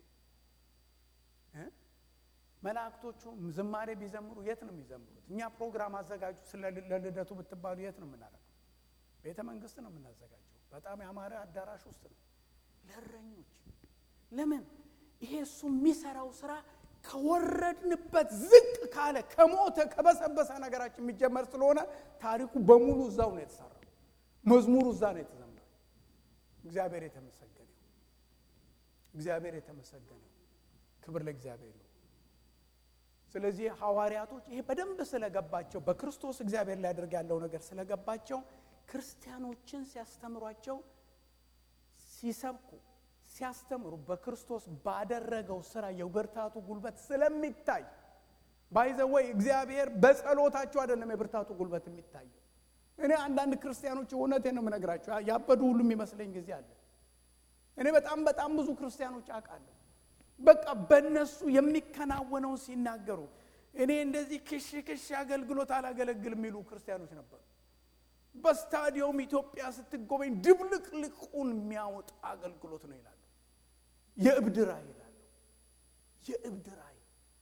መላእክቶቹ ዝማሬ ቢዘምሩ የት ነው የሚዘምሩት? እኛ ፕሮግራም አዘጋጁ ስለ ለልደቱ ብትባሉ የት ነው የምናደርገው? ቤተ መንግስት ነው የምናዘጋጀው። በጣም ያማረ አዳራሽ ውስጥ ነው። ለእረኞች ለምን ይሄ እሱ የሚሰራው ስራ ከወረድንበት ዝቅ ካለ ከሞተ ከበሰበሰ ነገራችን የሚጀመር ስለሆነ ታሪኩ በሙሉ እዛው ነው የተሰራው። መዝሙሩ እዛ ነው የተዘመረው። እግዚአብሔር የተመሰገነ እግዚአብሔር የተመሰገነ ክብር ለእግዚአብሔር ይሁን። ስለዚህ ሐዋርያቶች ይሄ በደንብ ስለገባቸው በክርስቶስ እግዚአብሔር ሊያደርግ ያለው ነገር ስለገባቸው ክርስቲያኖችን ሲያስተምሯቸው ሲሰብኩ ሲያስተምሩ በክርስቶስ ባደረገው ስራ የብርታቱ ጉልበት ስለሚታይ ባይዘወይ እግዚአብሔር በጸሎታቸው አይደለም የብርታቱ ጉልበት የሚታየው። እኔ አንዳንድ ክርስቲያኖች እውነቴን ነው የምነግራቸው ያበዱ ሁሉ የሚመስለኝ ጊዜ አለ። እኔ በጣም በጣም ብዙ ክርስቲያኖች አውቃለሁ። በቃ በእነሱ የሚከናወነውን ሲናገሩ እኔ እንደዚህ ክሽ ክሽ አገልግሎት አላገለግል የሚሉ ክርስቲያኖች ነበሩ። በስታዲየም ኢትዮጵያ ስትጎበኝ ድብልቅልቁን የሚያወጣ አገልግሎት ነው ይላሉ። የእብድ ራእይ ይላሉ። የእብድ ራእይ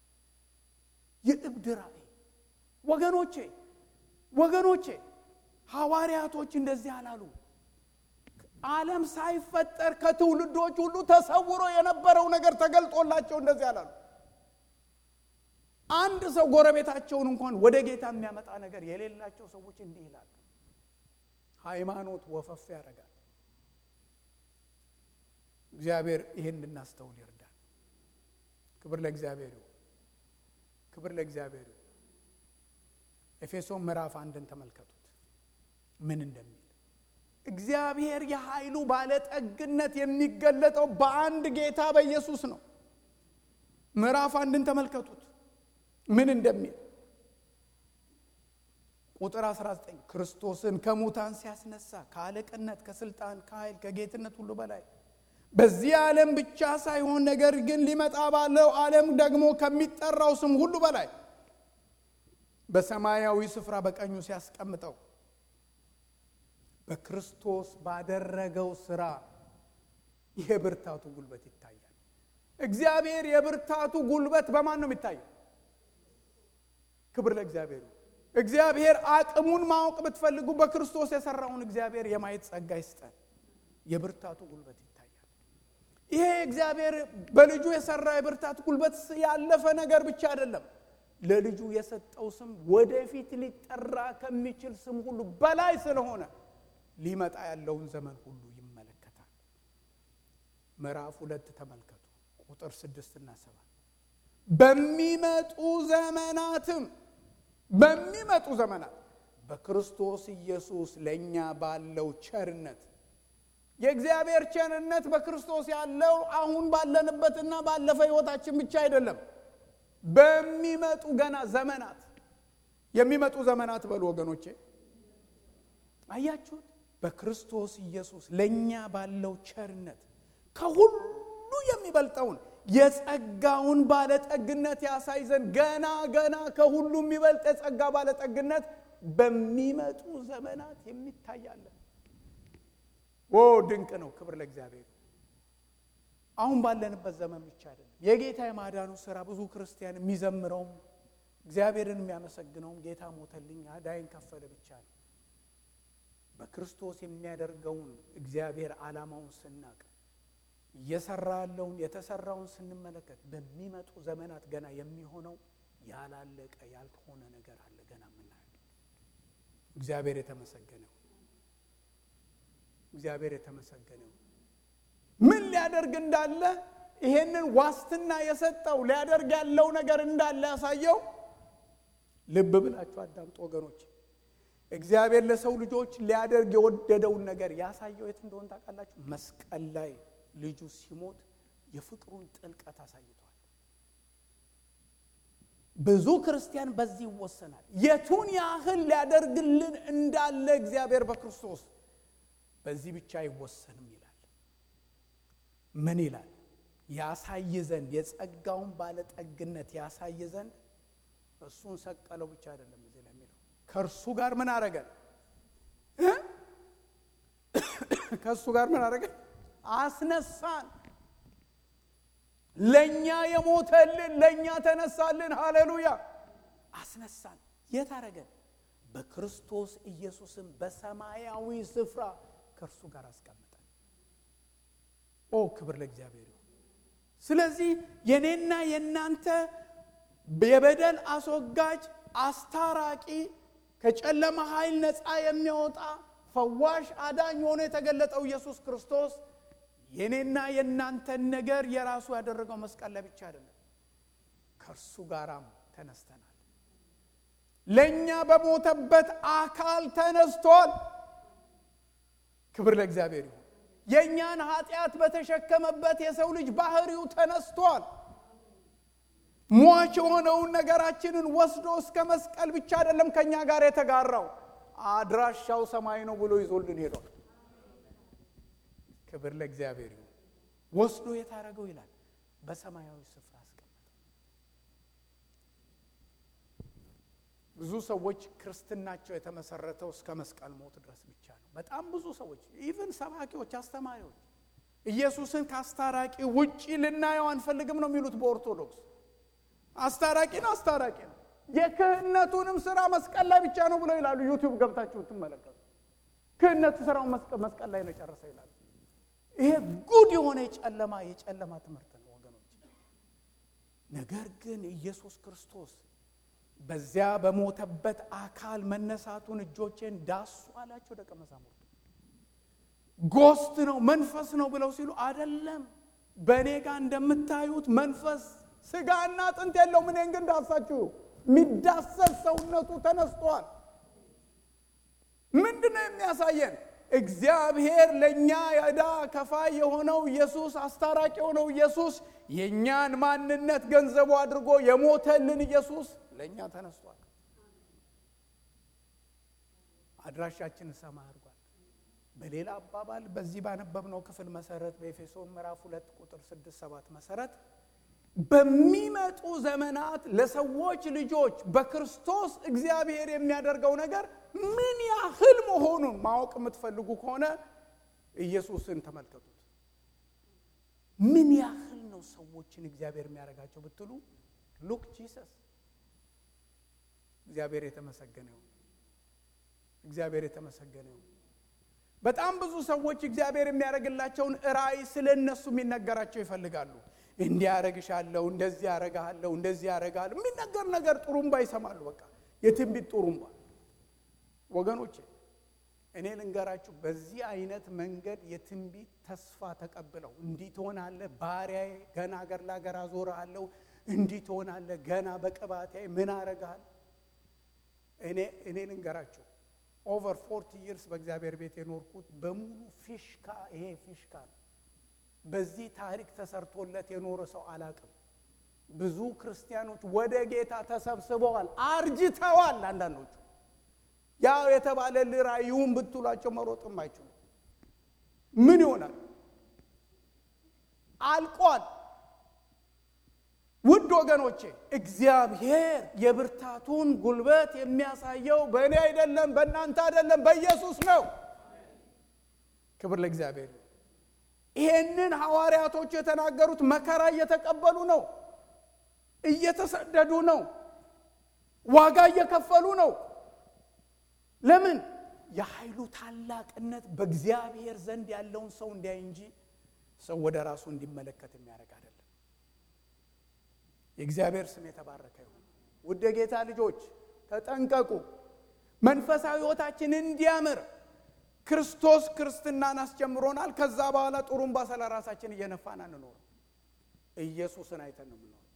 የእብድ ራእይ። ወገኖቼ ወገኖቼ ሐዋርያቶች እንደዚህ አላሉ። ዓለም ሳይፈጠር ከትውልዶች ሁሉ ተሰውሮ የነበረው ነገር ተገልጦላቸው እንደዚህ አላሉ። አንድ ሰው ጎረቤታቸውን እንኳን ወደ ጌታ የሚያመጣ ነገር የሌላቸው ሰዎች እንዲህ ይላሉ። ሃይማኖት ወፈፍ ያደርጋል። እግዚአብሔር ይህን እንድናስተውል ይርዳል። ክብር ለእግዚአብሔር ይሁን። ክብር ለእግዚአብሔር ይሁን። ኤፌሶን ምዕራፍ አንድን ተመልከቱት ምን እንደሚል እግዚአብሔር የኃይሉ ባለጠግነት የሚገለጠው በአንድ ጌታ በኢየሱስ ነው። ምዕራፍ አንድን ተመልከቱት ምን እንደሚል ቁጥር 19 ክርስቶስን ከሙታን ሲያስነሳ ከአለቅነት፣ ከስልጣን፣ ከኃይል፣ ከጌትነት ሁሉ በላይ በዚህ ዓለም ብቻ ሳይሆን ነገር ግን ሊመጣ ባለው ዓለም ደግሞ ከሚጠራው ስም ሁሉ በላይ በሰማያዊ ስፍራ በቀኙ ሲያስቀምጠው በክርስቶስ ባደረገው ስራ የብርታቱ ጉልበት ይታያል። እግዚአብሔር የብርታቱ ጉልበት በማን ነው የሚታየው? ክብር ለእግዚአብሔር። እግዚአብሔር አቅሙን ማወቅ ብትፈልጉ በክርስቶስ የሰራውን እግዚአብሔር የማየት ጸጋ ይስጠን። የብርታቱ ጉልበት ይታያል። ይሄ እግዚአብሔር በልጁ የሰራ የብርታት ጉልበት ያለፈ ነገር ብቻ አይደለም። ለልጁ የሰጠው ስም ወደፊት ሊጠራ ከሚችል ስም ሁሉ በላይ ስለሆነ ሊመጣ ያለውን ዘመን ሁሉ ይመለከታል። ምዕራፍ ሁለት ተመልከቱ ቁጥር ስድስትና ሰባት በሚመጡ ዘመናትም በሚመጡ ዘመናት በክርስቶስ ኢየሱስ ለእኛ ባለው ቸርነት የእግዚአብሔር ቸርነት በክርስቶስ ያለው አሁን ባለንበትና ባለፈ ሕይወታችን ብቻ አይደለም። በሚመጡ ገና ዘመናት የሚመጡ ዘመናት በሉ ወገኖቼ፣ አያችሁት? በክርስቶስ ኢየሱስ ለእኛ ባለው ቸርነት ከሁሉ የሚበልጠውን የጸጋውን ባለጠግነት ያሳይ ዘንድ ገና ገና ከሁሉ የሚበልጥ የጸጋ ባለጠግነት በሚመጡ ዘመናት የሚታያለን። ኦ ድንቅ ነው! ክብር ለእግዚአብሔር። አሁን ባለንበት ዘመን ብቻ አይደለም። የጌታ የማዳኑ ስራ ብዙ ክርስቲያን የሚዘምረውም እግዚአብሔርን የሚያመሰግነውም ጌታ ሞተልኝ ዕዳዬን ከፈለ ብቻ ነው። በክርስቶስ የሚያደርገውን እግዚአብሔር ዓላማውን ስናቅ እየሰራ ያለውን የተሰራውን ስንመለከት በሚመጡ ዘመናት ገና የሚሆነው ያላለቀ ያልሆነ ነገር አለ ገና የምናየው። እግዚአብሔር የተመሰገነው እግዚአብሔር የተመሰገነው ምን ሊያደርግ እንዳለ ይሄንን ዋስትና የሰጠው ሊያደርግ ያለው ነገር እንዳለ ያሳየው። ልብ ብላችሁ አዳምጡ ወገኖች። እግዚአብሔር ለሰው ልጆች ሊያደርግ የወደደውን ነገር ያሳየው የት እንደሆነ ታውቃላችሁ? መስቀል ላይ ልጁ ሲሞት የፍቅሩን ጥልቀት አሳይቷል። ብዙ ክርስቲያን በዚህ ይወሰናል። የቱን ያህል ሊያደርግልን እንዳለ እግዚአብሔር በክርስቶስ በዚህ ብቻ አይወሰንም ይላል። ምን ይላል? ያሳይ ዘንድ የጸጋውን ባለጠግነት ያሳይ ዘንድ እሱን ሰቀለው ብቻ አይደለም እዚህ ላይ የሚለው ከእርሱ ጋር ምን አረገን? ከእሱ ጋር ምን አረገን? አስነሳን። ለእኛ የሞተልን ለእኛ ተነሳልን። ሃሌሉያ! አስነሳን። የት አረገን? በክርስቶስ ኢየሱስም በሰማያዊ ስፍራ ከእርሱ ጋር አስቀምጠን። ኦ ክብር ለእግዚአብሔር ይሁን። ስለዚህ የኔና የእናንተ የበደል አስወጋጅ አስታራቂ ከጨለማ ኃይል ነፃ የሚያወጣ ፈዋሽ አዳኝ ሆኖ የተገለጠው ኢየሱስ ክርስቶስ የኔና የእናንተን ነገር የራሱ ያደረገው መስቀል ላይ ብቻ አይደለም፣ ከእርሱ ጋራም ተነስተናል። ለእኛ በሞተበት አካል ተነስቷል። ክብር ለእግዚአብሔር ይሁን። የእኛን ኃጢአት በተሸከመበት የሰው ልጅ ባህሪው ተነስቷል። ሟች የሆነውን ነገራችንን ወስዶ እስከ መስቀል ብቻ አይደለም ከእኛ ጋር የተጋራው አድራሻው ሰማይ ነው ብሎ ይዞልን ሄዷል። ክብር ለእግዚአብሔር ይሁን። ወስዶ የታረገው ይላል በሰማያዊ ስፍራ አስቀመጠ። ብዙ ሰዎች ክርስትናቸው የተመሰረተው እስከ መስቀል ሞት ድረስ ብቻ ነው። በጣም ብዙ ሰዎች ኢቭን ሰባኪዎች፣ አስተማሪዎች ኢየሱስን ከአስታራቂ ውጪ ልናየው አንፈልግም ነው የሚሉት በኦርቶዶክስ አስታራቂ ነው፣ አስታራቂ ነው። የክህነቱንም ስራ መስቀል ላይ ብቻ ነው ብለው ይላሉ። ዩቲዩብ ገብታችሁ ትመለከቱ። ክህነቱ ስራውን መስቀል ላይ ነው ጨረሰ ይላሉ። ይሄ ጉድ የሆነ የጨለማ የጨለማ ትምህርት ነው ወገኖች። ነገር ግን ኢየሱስ ክርስቶስ በዚያ በሞተበት አካል መነሳቱን እጆቼን ዳሱ አላቸው ደቀ መዛሙርቱ። ጎስት ነው መንፈስ ነው ብለው ሲሉ አይደለም፣ በእኔ ጋር እንደምታዩት መንፈስ ስጋና አጥንት የለውም። እኔን ግን ዳሳችሁ የሚዳሰስ ሰውነቱ ተነስቷል። ምንድን ነው የሚያሳየን? እግዚአብሔር ለእኛ የዕዳ ከፋይ የሆነው ኢየሱስ አስታራቂ የሆነው ኢየሱስ የእኛን ማንነት ገንዘቡ አድርጎ የሞተልን ኢየሱስ ለእኛ ተነስቷል። አድራሻችን ሰማይ አድርጓል። በሌላ አባባል በዚህ ባነበብነው ክፍል መሰረት በኤፌሶን ምዕራፍ ሁለት ቁጥር ስድስት ሰባት መሰረት በሚመጡ ዘመናት ለሰዎች ልጆች በክርስቶስ እግዚአብሔር የሚያደርገው ነገር ምን ያህል መሆኑን ማወቅ የምትፈልጉ ከሆነ ኢየሱስን ተመልከቱት። ምን ያህል ነው ሰዎችን እግዚአብሔር የሚያደርጋቸው ብትሉ ሉክ ጂሰስ። እግዚአብሔር የተመሰገነ ይሁን። እግዚአብሔር የተመሰገነ ይሁን። በጣም ብዙ ሰዎች እግዚአብሔር የሚያደርግላቸውን ራእይ ስለ እነሱ የሚነገራቸው ይፈልጋሉ። እንዲህ ያረግሻለሁ፣ እንደዚህ ያረግሃለሁ፣ እንደዚህ ያረግሃለሁ የሚነገር ነገር ጥሩምባ ይሰማሉ። በቃ የትንቢት ጥሩምባ። ወገኖቼ እኔ ልንገራችሁ፣ በዚህ አይነት መንገድ የትንቢት ተስፋ ተቀብለው እንዲህ ትሆናለህ፣ ባሪያዬ ገና አገር ለአገር አዞርሃለሁ፣ እንዲህ ትሆናለህ፣ ገና በቅባቴ ምን አረግሃለሁ። እኔ እኔ ልንገራችሁ ኦቨር ፎርቲ ይርስ በእግዚአብሔር ቤት የኖርኩት በሙሉ ፊሽካ ይሄ ፊሽካ ነው። በዚህ ታሪክ ተሰርቶለት የኖረ ሰው አላቅም። ብዙ ክርስቲያኖች ወደ ጌታ ተሰብስበዋል፣ አርጅተዋል። አንዳንዶቹ ያው የተባለ ራእዩን ብትሏቸው መሮጥም አይችሉም። ምን ይሆናል? አልቋል። ውድ ወገኖቼ እግዚአብሔር የብርታቱን ጉልበት የሚያሳየው በእኔ አይደለም፣ በእናንተ አይደለም፣ በኢየሱስ ነው። ክብር ለእግዚአብሔር። ይሄንን ሐዋርያቶቹ የተናገሩት መከራ እየተቀበሉ ነው፣ እየተሰደዱ ነው፣ ዋጋ እየከፈሉ ነው። ለምን? የኃይሉ ታላቅነት በእግዚአብሔር ዘንድ ያለውን ሰው እንዲያይ እንጂ ሰው ወደ ራሱ እንዲመለከት የሚያደርግ አይደለም። የእግዚአብሔር ስም የተባረከ ይሁን። ውድ የጌታ ልጆች ተጠንቀቁ። መንፈሳዊ ሕይወታችን እንዲያምር ክርስቶስ ክርስትናን አስጀምሮናል። ከዛ በኋላ ጥሩምባ ስለ ራሳችን እየነፋን አንኖርም። ኢየሱስን አይተን ነው የምንኖረው።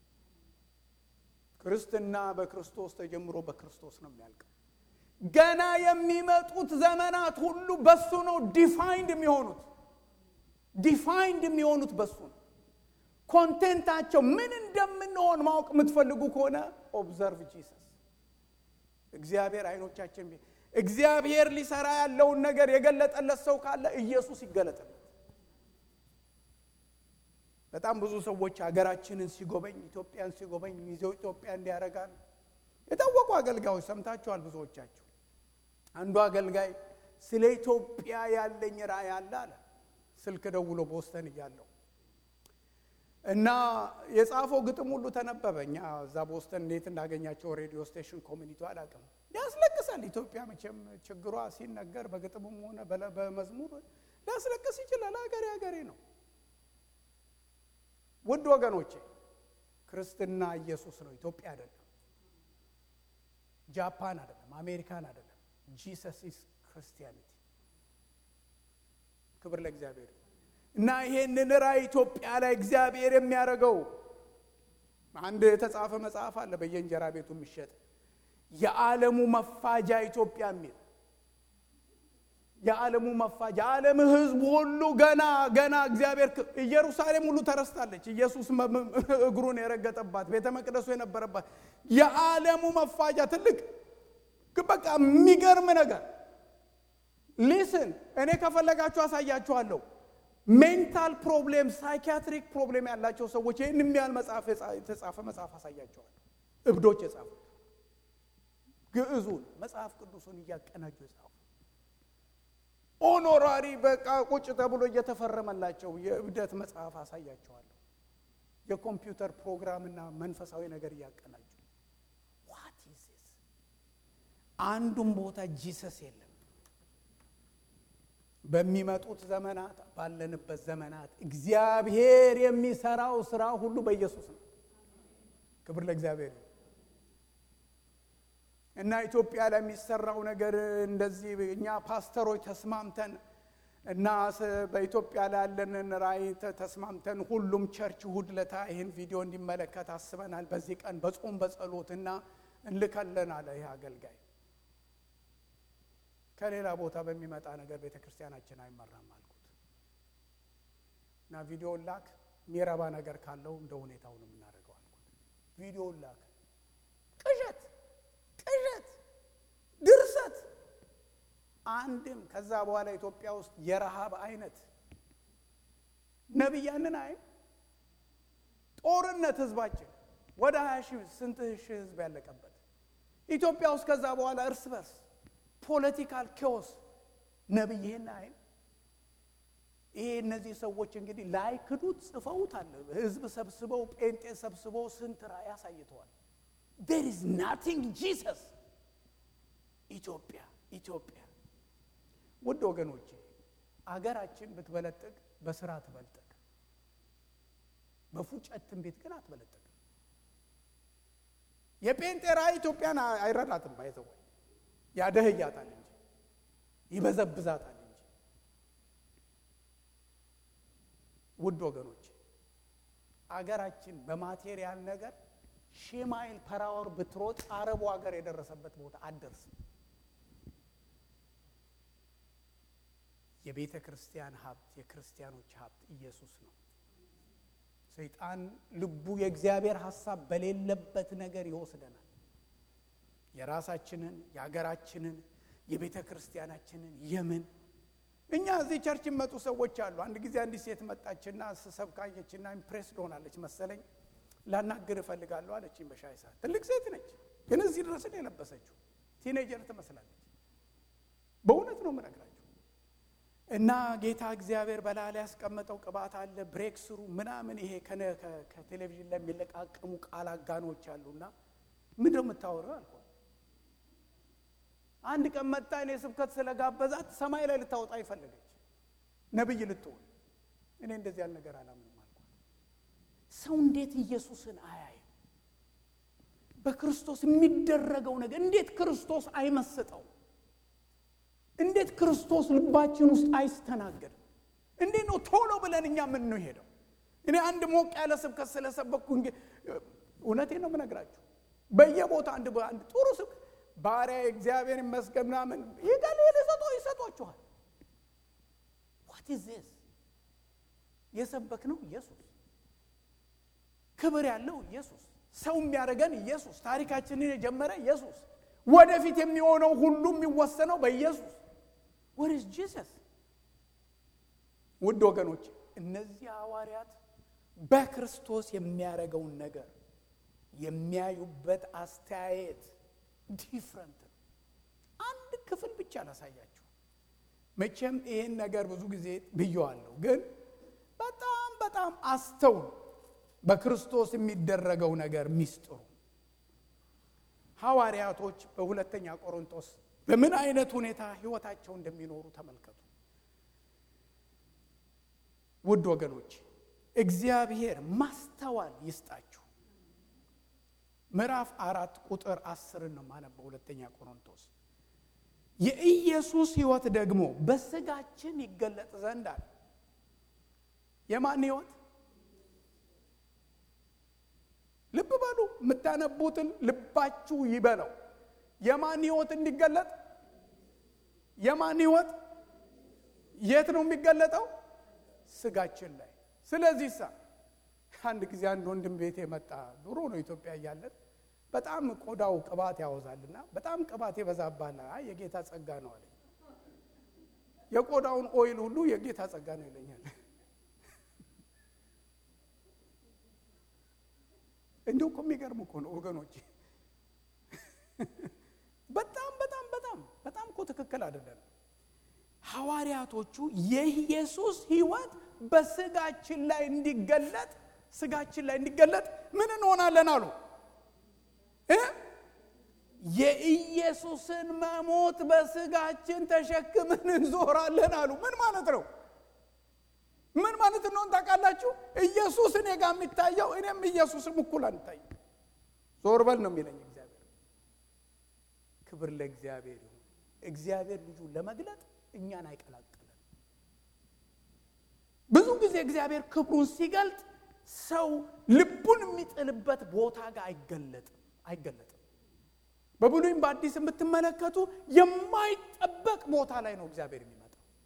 ክርስትና በክርስቶስ ተጀምሮ በክርስቶስ ነው የሚያልቀው። ገና የሚመጡት ዘመናት ሁሉ በሱ ነው ዲፋይንድ የሚሆኑት ዲፋይንድ የሚሆኑት በሱ ነው። ኮንቴንታቸው ምን እንደምንሆን ማወቅ የምትፈልጉ ከሆነ ኦብዘርቭ ጂሰስ። እግዚአብሔር አይኖቻችን እግዚአብሔር ሊሰራ ያለውን ነገር የገለጠለት ሰው ካለ ኢየሱስ ይገለጥለት። በጣም ብዙ ሰዎች ሀገራችንን ሲጎበኝ ኢትዮጵያን ሲጎበኝ ይዘው ኢትዮጵያ እንዲያደርጋል የታወቁ አገልጋዮች ሰምታችኋል። ብዙዎቻችሁ አንዱ አገልጋይ ስለ ኢትዮጵያ ያለኝ ራእይ አለ አለ ስልክ ደውሎ ቦስተን እያለው እና የጻፈው ግጥም ሁሉ ተነበበ። እኛ እዛ ቦስተን እንዴት እንዳገኛቸው ሬዲዮ ስቴሽን ኮሚኒቲ አላውቅም። ያስለቅሳል። ኢትዮጵያ መቼም ችግሯ ሲነገር በግጥምም ሆነ በመዝሙር ሊያስለቅስ ይችላል። ሀገሬ ሀገሬ ነው። ውድ ወገኖቼ ክርስትና ኢየሱስ ነው፣ ኢትዮጵያ አይደለም፣ ጃፓን አይደለም፣ አሜሪካን አይደለም። ጂሰስ ኢስ ክርስቲያኒቲ። ክብር ለእግዚአብሔር እና ይሄንን ራእይ ኢትዮጵያ ላይ እግዚአብሔር የሚያደርገው አንድ የተጻፈ መጽሐፍ አለ በየእንጀራ ቤቱ የሚሸጥ የዓለሙ መፋጃ ኢትዮጵያ የሚል የዓለሙ መፋጃ ዓለም ሕዝብ ሁሉ ገና ገና እግዚአብሔር ኢየሩሳሌም ሁሉ ተረስታለች። ኢየሱስ እግሩን የረገጠባት ቤተ መቅደሱ የነበረባት የዓለሙ መፋጃ ትልቅ በቃ የሚገርም ነገር ሊስን እኔ ከፈለጋችሁ አሳያችኋለሁ። ሜንታል ፕሮብሌም ሳይኪያትሪክ ፕሮብሌም ያላቸው ሰዎች ይህን የሚያህል መጽሐፍ የተጻፈ መጽሐፍ አሳያቸዋለሁ። እብዶች የጻፉት ግዕዙን መጽሐፍ ቅዱሱን እያቀናጁ የጻፉ ኦኖራሪ በቃ ቁጭ ተብሎ እየተፈረመላቸው የእብደት መጽሐፍ አሳያቸዋለሁ። የኮምፒውተር ፕሮግራምና መንፈሳዊ ነገር እያቀናጁ ዋት ኢዝ ዚስ? አንዱም ቦታ ጂሰስ የለም። በሚመጡት ዘመናት ባለንበት ዘመናት እግዚአብሔር የሚሰራው ስራ ሁሉ በኢየሱስ ነው። ክብር ለእግዚአብሔር እና ኢትዮጵያ ላይ የሚሰራው ነገር እንደዚህ እኛ ፓስተሮች ተስማምተን እና በኢትዮጵያ ላይ ያለንን ራእይ ተስማምተን ሁሉም ቸርች እሑድ ዕለት ይህን ቪዲዮ እንዲመለከት አስበናል። በዚህ ቀን በጾም በጸሎት እና እንልከለን አለ ይህ አገልጋይ። ከሌላ ቦታ በሚመጣ ነገር ቤተ ክርስቲያናችን አይመራም አልኩት እና ቪዲዮን ላክ፣ የሚረባ ነገር ካለው እንደ ሁኔታው ነው የምናደርገው አልኩት። ቪዲዮን ላክ። ቅዠት ቅዠት፣ ድርሰት አንድም ከዛ በኋላ ኢትዮጵያ ውስጥ የረሃብ አይነት ነቢያንን አይ ጦርነት ህዝባችን ወደ ሀያ ሺህ ስንት ሺህ ህዝብ ያለቀበት ኢትዮጵያ ውስጥ ከዛ በኋላ እርስ በርስ ፖለቲካል ኬዎስ ነቢይህን አይ ይሄ እነዚህ ሰዎች እንግዲህ ላይክዱት ጽፈውታል። ህዝብ ሰብስበው ጴንጤ ሰብስበው ስንት ራእይ አሳይተዋል። ዴር ኢዝ ናቲንግ ጂሰስ ኢትዮጵያ ኢትዮጵያ ውድ ወገኖቼ አገራችን ብትበለጥግ በስራ ትበልጥግ፣ በፉጨት ትንቢት ግን አትበለጥግ። የጴንጤ ራእይ ኢትዮጵያን አይረዳትም። ባይዘው ያደህያታል እንጂ ይበዘብዛታል እንጂ። ውድ ወገኖቼ አገራችን በማቴሪያል ነገር ሺህ ማይል ፐራወር ብትሮጥ አረቡ ሀገር የደረሰበት ቦታ አትደርስም። የቤተ ክርስቲያን ሀብት የክርስቲያኖች ሀብት ኢየሱስ ነው። ሰይጣን ልቡ የእግዚአብሔር ሀሳብ በሌለበት ነገር ይወስደናል። የራሳችንን የሀገራችንን የቤተ ክርስቲያናችንን የምን እኛ እዚህ ቸርች መጡ ሰዎች አሉ። አንድ ጊዜ አንዲት ሴት መጣችና ስሰብካየችና ኢምፕሬስ ሆናለች መሰለኝ። ላናግር እፈልጋለሁ አለችኝ በሻይ ሰዓት። ትልቅ ሴት ነች፣ ግን እዚህ ድረስን የለበሰችው ቲኔጀር ትመስላለች። በእውነት ነው የምነግራችሁ። እና ጌታ እግዚአብሔር በላያ ላይ ያስቀመጠው ቅባት አለ፣ ብሬክ ስሩ ምናምን። ይሄ ከቴሌቪዥን ላይ የሚለቃቅሙ ቃል አጋኖች አሉና ምንድን ነው የምታወራው አልኳት። አንድ ቀን መጣ እኔ ስብከት ስለጋበዛት ሰማይ ላይ ልታወጣ ይፈለገች ነብይ ልትሆን። እኔ እንደዚህ ያለ ነገር አላምንም አልኳት። ሰው እንዴት ኢየሱስን አያይም? በክርስቶስ የሚደረገው ነገር እንዴት ክርስቶስ አይመስጠው? እንዴት ክርስቶስ ልባችን ውስጥ አይስተናገድም? እንዴት ነው ቶሎ ብለን እኛ የምንሄደው? እኔ አንድ ሞቅ ያለ ስብከት ስለሰበኩ እውነቴን ነው የምነግራችሁ። በየቦታ አንድ አንድ ጥሩ ስብከት ባሪያ እግዚአብሔር ይመስገን ምናምን ይጋል የሰጦ ይሰጧችኋል። ዋት ኢዝ ዚስ የሰበክ ነው ኢየሱስ ክብር ያለው ኢየሱስ፣ ሰው የሚያደርገን ኢየሱስ፣ ታሪካችንን የጀመረ ኢየሱስ፣ ወደፊት የሚሆነው ሁሉ የሚወሰነው በኢየሱስ ወርስ ጂሰስ። ውድ ወገኖች እነዚህ ሐዋርያት በክርስቶስ የሚያደርገውን ነገር የሚያዩበት አስተያየት ዲፍረንት ነው። አንድ ክፍል ብቻ ላሳያችሁ። መቼም ይህን ነገር ብዙ ጊዜ ብየዋለሁ፣ ግን በጣም በጣም አስተውሉ። በክርስቶስ የሚደረገው ነገር ሚስጥሩ ሐዋርያቶች በሁለተኛ ቆሮንቶስ በምን አይነት ሁኔታ ሕይወታቸው እንደሚኖሩ ተመልከቱ። ውድ ወገኖች እግዚአብሔር ማስተዋል ይስጣችሁ። ምዕራፍ አራት ቁጥር አስርን ነው ማነበው። ሁለተኛ ቆሮንቶስ የኢየሱስ ሕይወት ደግሞ በስጋችን ይገለጥ ዘንድ አለ። የማን ሕይወት? ልብ በሉ፣ የምታነቡትን ልባችሁ ይበለው። የማን ሕይወት እንዲገለጥ? የማን ሕይወት የት ነው የሚገለጠው? ስጋችን ላይ። ስለዚህ ሳ አንድ ጊዜ አንድ ወንድም ቤት የመጣ ድሮ ነው ኢትዮጵያ እያለን በጣም ቆዳው ቅባት ያወዛልና በጣም ቅባት የበዛባል። አይ የጌታ ጸጋ ነው አለ። የቆዳውን ኦይል ሁሉ የጌታ ጸጋ ነው ይለኛል። እንዲሁ እኮ የሚገርም እኮ ነው ወገኖች። በጣም በጣም በጣም በጣም እኮ ትክክል አይደለም። ሐዋርያቶቹ የኢየሱስ ሕይወት በስጋችን ላይ እንዲገለጥ ስጋችን ላይ እንዲገለጥ ምን እንሆናለን አሉ እ የኢየሱስን መሞት በስጋችን ተሸክምን እንዞራለን አሉ። ምን ማለት ነው? ምን ማለት እንደሆን ታውቃላችሁ? ኢየሱስ እኔ ጋር የሚታየው እኔም ኢየሱስም እኩል አንታየው። ዞር በል ነው የሚለኝ እግዚአብሔር። ክብር ለእግዚአብሔር ይሁን። እግዚአብሔር ልጁ ለመግለጥ እኛን አይቀላቅለን። ብዙ ጊዜ እግዚአብሔር ክብሩን ሲገልጥ ሰው ልቡን የሚጥልበት ቦታ ጋር አይገለጥም አይገለጥም። በብሉይም በአዲስ የምትመለከቱ የማይጠበቅ ቦታ ላይ ነው እግዚአብሔር የሚመጣው።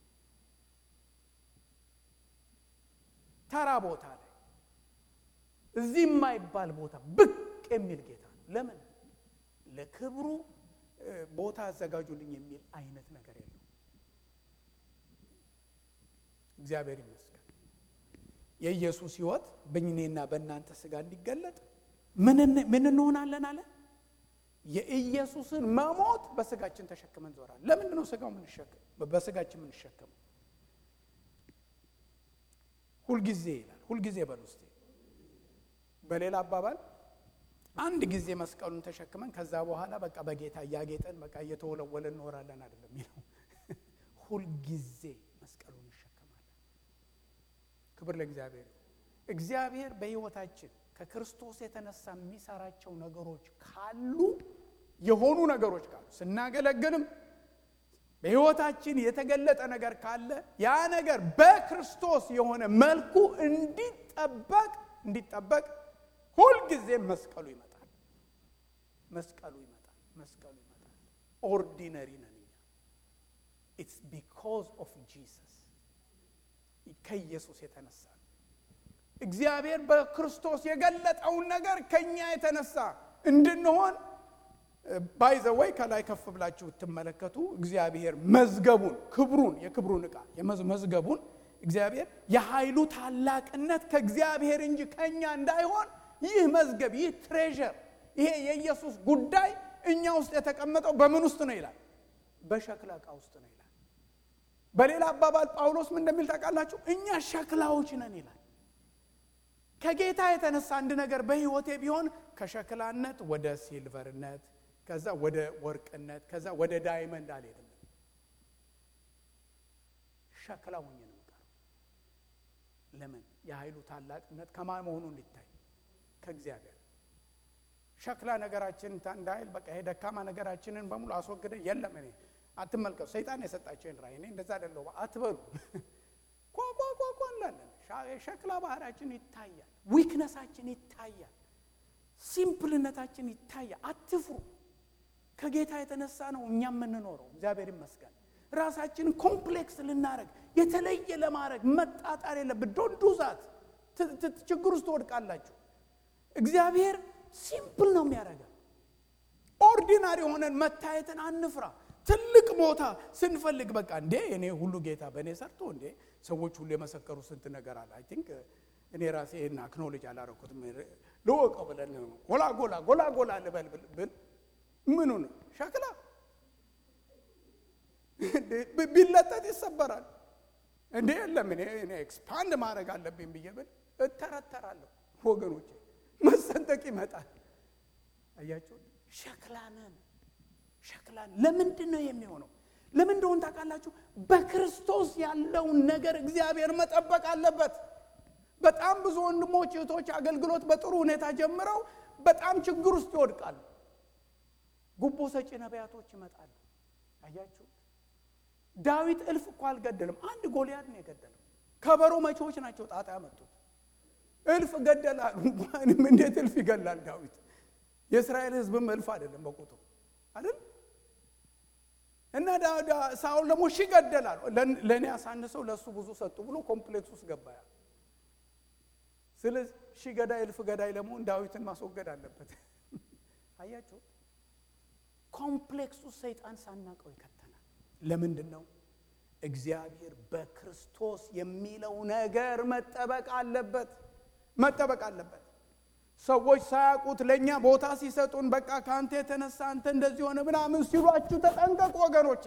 ተራ ቦታ ላይ እዚህ የማይባል ቦታ ብቅ የሚል ጌታ ነው። ለምን ለክብሩ ቦታ አዘጋጁልኝ የሚል አይነት ነገር የለው። እግዚአብሔር ይመስገን። የኢየሱስ ሕይወት በእኔና በእናንተ ስጋ እንዲገለጥ ምን እንሆናለን አለ? የኢየሱስን መሞት በስጋችን ተሸክመን ዞራል። ለምንድን ነው ስጋው በስጋችን የምንሸከመው? ሁልጊዜ ይላል። ሁልጊዜ በል ውስጤ። በሌላ አባባል አንድ ጊዜ መስቀሉን ተሸክመን ከዛ በኋላ በቃ በጌታ እያጌጠን በቃ እየተወለወለ እንኖራለን አይደለም የሚለው። ሁልጊዜ መስቀሉን እንሸከማለን። ክብር ለእግዚአብሔር። እግዚአብሔር በሕይወታችን ከክርስቶስ የተነሳ የሚሰራቸው ነገሮች ካሉ የሆኑ ነገሮች ካሉ ስናገለግልም በሕይወታችን የተገለጠ ነገር ካለ ያ ነገር በክርስቶስ የሆነ መልኩ እንዲጠበቅ እንዲጠበቅ ሁልጊዜ መስቀሉ ይመጣል። መስቀሉ ይመጣል። መስቀሉ ይመጣል። ኦርዲነሪ ነን እኛ። ኢትስ ቢኮዝ ኦፍ ጂሰስ ከኢየሱስ የተነሳ እግዚአብሔር በክርስቶስ የገለጠውን ነገር ከኛ የተነሳ እንድንሆን ባይዘወይ ከላይ ከፍ ብላችሁ ብትመለከቱ እግዚአብሔር መዝገቡን ክብሩን የክብሩን ዕቃ መዝገቡን እግዚአብሔር የኃይሉ ታላቅነት ከእግዚአብሔር እንጂ ከእኛ እንዳይሆን ይህ መዝገብ ይህ ትሬዠር ይሄ የኢየሱስ ጉዳይ እኛ ውስጥ የተቀመጠው በምን ውስጥ ነው ይላል? በሸክላ ዕቃ ውስጥ ነው ይላል። በሌላ አባባል ጳውሎስ ምን እንደሚል ታውቃላችሁ? እኛ ሸክላዎች ነን ይላል። ከጌታ የተነሳ አንድ ነገር በሕይወቴ ቢሆን ከሸክላነት ወደ ሲልቨርነት ከዛ ወደ ወርቅነት ከዛ ወደ ዳይመንድ አልሄድም። ሸክላ ሆኜ ነው የምቀረው። ለምን? የኃይሉ ታላቅነት ከማን መሆኑ እንዲታይ ከእግዚአብሔር። ሸክላ ነገራችን እንዳይል በቃ ይሄ ደካማ ነገራችንን በሙሉ አስወግደ የለም እኔ አትመልከቱ፣ ሰይጣን የሰጣቸውን ራእይ እኔ እንደዛ አይደለሁ አትበሉ። ኳኳኳኳ እንላለን። የሸክላ ባህሪያችን ይታያል፣ ዊክነሳችን ይታያል፣ ሲምፕልነታችን ይታያል። አትፍሩ። ከጌታ የተነሳ ነው እኛ የምንኖረው። እግዚአብሔር ይመስገን። ራሳችንን ኮምፕሌክስ ልናረግ የተለየ ለማድረግ መጣጣር የለብን። ዶንት ዱ ዛት። ችግር ውስጥ ትወድቃላችሁ። እግዚአብሔር ሲምፕል ነው የሚያደርገው። ኦርዲናሪ የሆነን መታየትን አንፍራ። ትልቅ ቦታ ስንፈልግ በቃ እንዴ እኔ ሁሉ ጌታ በእኔ ሰርቶ እንዴ ሰዎች ሁሉ የመሰከሩ ስንት ነገር አለ። አይ ቲንክ እኔ ራሴ ይህን አክኖሎጅ አላረኩትም ልወቀው ብለን ጎላ ጎላ ጎላ ጎላ ልበል ብል ምኑ ነው ሸክላ ቢለጠጥ ይሰበራል። እንዴ የለም እኔ እኔ ኤክስፓንድ ማድረግ አለብኝ ብዬ ብል እተረተራለሁ። ወገኖቼ መሰንጠቅ ይመጣል። አያችሁ ሸክላነን ሸክላን ለምንድን ነው የሚሆነው? ለምን እንደሆን ታውቃላችሁ? በክርስቶስ ያለውን ነገር እግዚአብሔር መጠበቅ አለበት። በጣም ብዙ ወንድሞች እህቶች አገልግሎት በጥሩ ሁኔታ ጀምረው በጣም ችግር ውስጥ ይወድቃሉ። ጉቦ ሰጪ ነቢያቶች ይመጣሉ። አያችሁ ዳዊት እልፍ እኮ አልገደልም፣ አንድ ጎልያድ ነው የገደለው። ከበሮ መቼዎች ናቸው ጣጣ ያመጡት። እልፍ ገደላሉ። እንኳንም እንዴት እልፍ ይገላል ዳዊት? የእስራኤል ሕዝብም እልፍ አይደለም በቁጥሩ አይደል? እና ሳውል ደግሞ ሺህ ገደላሉ። ለእኔ አሳንሰው ለእሱ ብዙ ሰጡ ብሎ ኮምፕሌክስ ውስጥ ገባ። ስለዚህ ሺህ ገዳይ እልፍ ገዳይ ለመሆን ዳዊትን ማስወገድ አለበት። አያችሁ ኮምፕሌክስ ውስጥ ሰይጣን ሳናቀው ይከተናል። ለምንድን ነው? እግዚአብሔር በክርስቶስ የሚለው ነገር መጠበቅ አለበት መጠበቅ አለበት። ሰዎች ሳያውቁት ለእኛ ቦታ ሲሰጡን በቃ ከአንተ የተነሳ አንተ እንደዚህ ሆነ ምናምን ሲሏችሁ ተጠንቀቁ ወገኖቼ።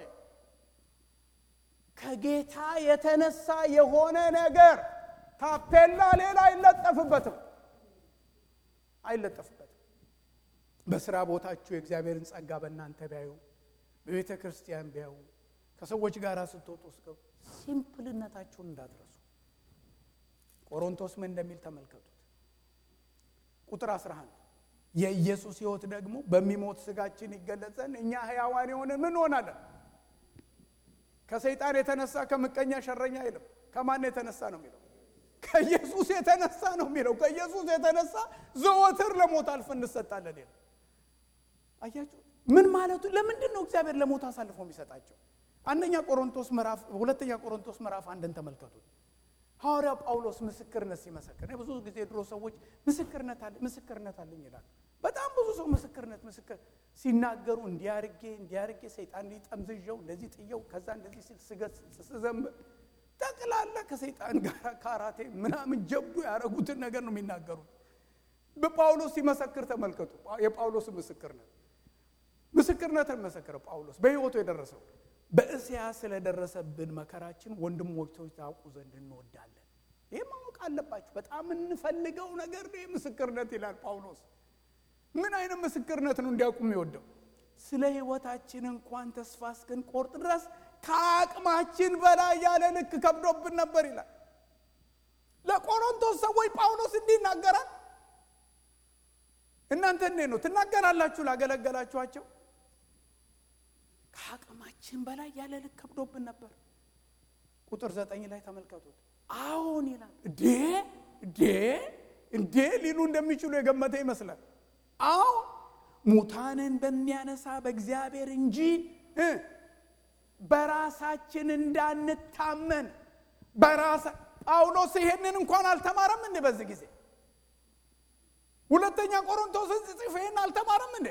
ከጌታ የተነሳ የሆነ ነገር ታፔላ ሌላ አይለጠፍበትም አይለጠፍበትም። በስራ ቦታችሁ የእግዚአብሔርን ጸጋ በእናንተ ቢያዩ፣ በቤተ ክርስቲያን ቢያዩ፣ ከሰዎች ጋር ስትወጡ እስከ ሲምፕልነታችሁን እንዳትረሱ። ቆሮንቶስ ምን እንደሚል ተመልከቱት። ቁጥር 11 የኢየሱስ ሕይወት ደግሞ በሚሞት ስጋችን ይገለጽ ዘንድ እኛ ሕያዋን የሆነ ምን ሆናለን? ከሰይጣን የተነሳ ከምቀኛ ሸረኛ አይልም። ከማን የተነሳ ነው የሚለው? ከኢየሱስ የተነሳ ነው የሚለው። ከኢየሱስ የተነሳ ዘወትር ለሞት አልፈ እንሰጣለን ይላል። አያችሁ ምን ማለቱ? ለምንድን ነው እግዚአብሔር ለሞት አሳልፎ የሚሰጣቸው? አንደኛ ቆሮንቶስ ምዕራፍ ሁለተኛ ቆሮንቶስ ምዕራፍ አንድን ተመልከቱት። ሐዋርያው ጳውሎስ ምስክርነት ሲመሰክር ብዙ ጊዜ ድሮ ሰዎች ምስክርነት አለ ምስክርነት አለኝ ይላል። በጣም ብዙ ሰው ምስክርነት ምስክር ሲናገሩ እንዲያርጌ እንዲያርጌ ሰይጣን ሊጠምዝዣው እንደዚህ ጥየው ከዛ እንደዚህ ሲል ስገስጽ ስዘምር ጠቅላላ ከሰይጣን ጋር ካራቴ ምናምን ጀብዱ ያደረጉትን ነገር ነው የሚናገሩት። በጳውሎስ ሲመሰክር ተመልከቱ። የጳውሎስ ምስክርነት ምስክርነትን መሰከረ ጳውሎስ በሕይወቱ የደረሰው በእስያ ስለደረሰብን መከራችን ወንድሞች ሆይ ታውቁ ዘንድ እንወዳለን። ይህ ማወቅ አለባችሁ። በጣም እንፈልገው ነገር ነው ምስክርነት ይላል ጳውሎስ። ምን አይነት ምስክርነት ነው እንዲያውቁ የሚወደው? ስለ ሕይወታችን እንኳን ተስፋ እስክንቆርጥ ድረስ ከአቅማችን በላይ ያለ ልክ ከብዶብን ነበር ይላል። ለቆሮንቶስ ሰዎች ጳውሎስ እንዲህ ይናገራል። እናንተ እንዴት ነው ትናገራላችሁ? ላገለገላችኋቸው ከአቅማችን በላይ ያለ ልክ ከብዶብን ነበር። ቁጥር ዘጠኝ ላይ ተመልከቱት። አሁን ይላል እንዴ እንዴ እንዴ ሊሉ እንደሚችሉ የገመተ ይመስላል። አሁን ሙታንን በሚያነሳ በእግዚአብሔር እንጂ በራሳችን እንዳንታመን በራሳ ጳውሎስ ይሄንን እንኳን አልተማረም እንዴ? በዚህ ጊዜ ሁለተኛ ቆሮንቶስን ጽፍ ይሄን አልተማረም እንዴ?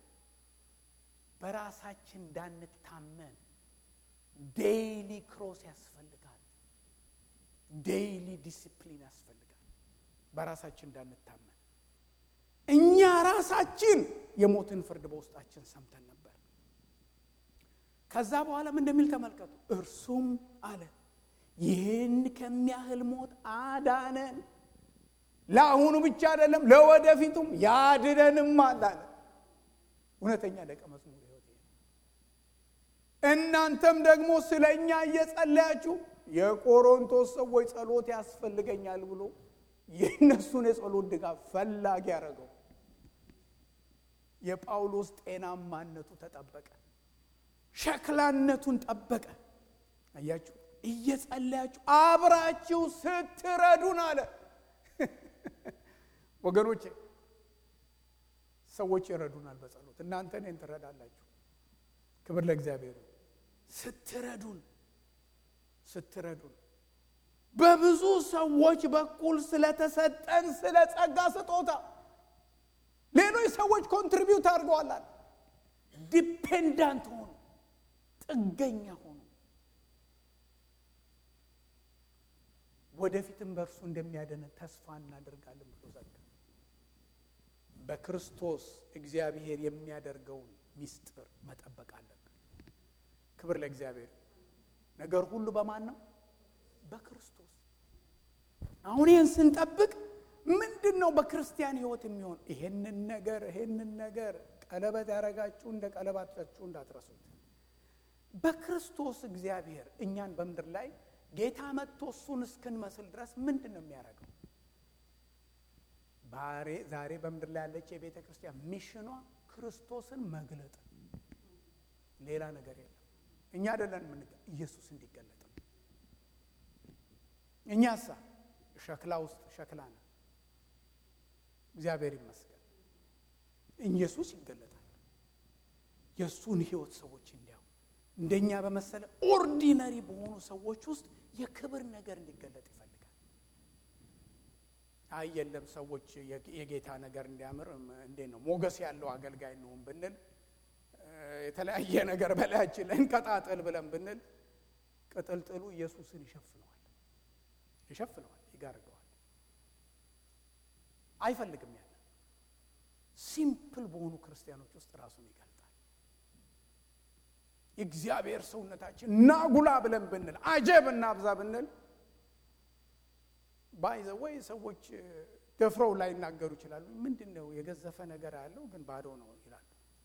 በራሳችን እንዳንታመን ዴይሊ ክሮስ ያስፈልጋል። ዴይሊ ዲሲፕሊን ያስፈልጋል። በራሳችን እንዳንታመን እኛ ራሳችን የሞትን ፍርድ በውስጣችን ሰምተን ነበር። ከዛ በኋላ ምን እንደሚል ተመልከቱ። እርሱም አለ ይህን ከሚያህል ሞት አዳነን፣ ለአሁኑ ብቻ አይደለም ለወደፊቱም ያድነንም አለ። እውነተኛ ደቀ መዝሙር ህይወት እናንተም ደግሞ ስለ እኛ እየጸለያችሁ የቆሮንቶስ ሰዎች ጸሎት ያስፈልገኛል ብሎ የእነሱን የጸሎት ድጋፍ ፈላጊ ያደረገው የጳውሎስ ጤናማነቱ ተጠበቀ፣ ሸክላነቱን ጠበቀ። አያችሁ፣ እየጸለያችሁ አብራችሁ ስትረዱን አለ። ወገኖቼ ሰዎች ይረዱናል በጸሎት እናንተ እኔን ትረዳላችሁ። ክብር ለእግዚአብሔር። ስትረዱን ስትረዱን በብዙ ሰዎች በኩል ስለተሰጠን ስለ ጸጋ ስጦታ ሌሎች ሰዎች ኮንትሪቢዩት አድርገዋል አለ። ዲፔንዳንት ሆኑ፣ ጥገኛ ሆኑ። ወደፊትም በእርሱ እንደሚያደነ ተስፋ እናደርጋለን ብሎ ዘጋ። በክርስቶስ እግዚአብሔር የሚያደርገውን ሚስጥር መጠበቅ አለብን። ክብር ለእግዚአብሔር። ነገር ሁሉ በማን ነው? በክርስቶስ። አሁን ይህን ስንጠብቅ ምንድን ነው በክርስቲያን ሕይወት የሚሆን? ይሄንን ነገር ይሄንን ነገር ቀለበት ያደረጋችሁ እንደ ቀለባታችሁ እንዳትረሱት። በክርስቶስ እግዚአብሔር እኛን በምድር ላይ ጌታ መጥቶ እሱን እስክንመስል ድረስ ምንድን ነው የሚያደርገው? ዛሬ በምድር ላይ ያለች የቤተ ክርስቲያን ሚሽኗ ክርስቶስን መግለጥ፣ ሌላ ነገር የለም። እኛ አይደለን ምን ኢየሱስ እንዲገለጥ ነው። እኛሳ ሸክላ ውስጥ ሸክላ ነን። እግዚአብሔር ይመስገን ኢየሱስ ይገለጣል። የእሱን ሕይወት ሰዎች እንዲያው እንደኛ በመሰለ ኦርዲነሪ በሆኑ ሰዎች ውስጥ የክብር ነገር እንዲገለጥ ይፈልጋል። አይ የለም ሰዎች የጌታ ነገር እንዲያምር እንዴት ነው ሞገስ ያለው አገልጋይ እንሁን ብንል የተለያየ ነገር በላያችን ላይ እንቀጣጥል ብለን ብንል ቅጥልጥሉ ኢየሱስን ይሸፍነዋል ይሸፍነዋል ይጋርደዋል። አይፈልግም ያለ ሲምፕል በሆኑ ክርስቲያኖች ውስጥ ራሱን ይገልጣል። የእግዚአብሔር ሰውነታችን ናጉላ ብለን ብንል አጀብ እናብዛ ብንል ባይዘ ወይ ሰዎች ደፍረው ላይ ይናገሩ ይችላሉ። ምንድን ነው የገዘፈ ነገር ያለው ግን ባዶ ነው ይላሉ።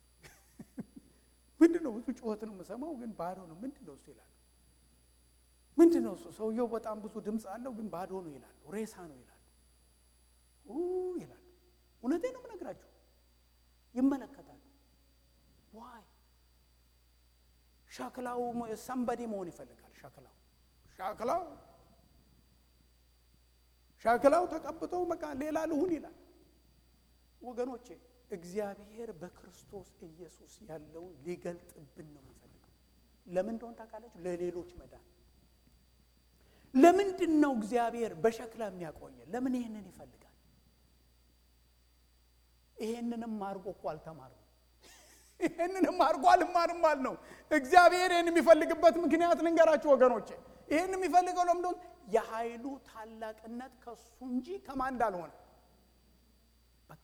ምንድን ነው ብዙ ጩኸት ነው የምሰማው ግን ባዶ ነው። ምንድን ነው እሱ ይላሉ። ምንድን ነው እሱ ሰውየው በጣም ብዙ ድምፅ አለው ግን ባዶ ነው ይላሉ። ሬሳ ነው ይላሉ ይላሉ። እውነቴ ነው የምነግራችሁ። ይመለከታሉ። ዋይ ሸክላው ሰንበዴ መሆን ይፈልጋል። ሸክላው ሸክላው ሸክላው ተቀብቶ በቃ ሌላ ልሁን ይላል። ወገኖቼ እግዚአብሔር በክርስቶስ ኢየሱስ ያለውን ሊገልጥብን ነው የሚፈልገው። ለምን እንደሆን ታውቃላችሁ? ለሌሎች መዳን። ለምንድን ነው እግዚአብሔር በሸክላ የሚያቆየን? ለምን ይህንን ይፈልጋል? ይሄንንም አድርጎ እኮ አልተማርም። ይሄንንም አድርጎ አልማርም አል ነው። እግዚአብሔር ይህን የሚፈልግበት ምክንያት ልንገራችሁ ወገኖቼ። ይህን የሚፈልገው ለምንድን የኃይሉ ታላቅነት ከሱ እንጂ ከማን እንዳልሆነ በቃ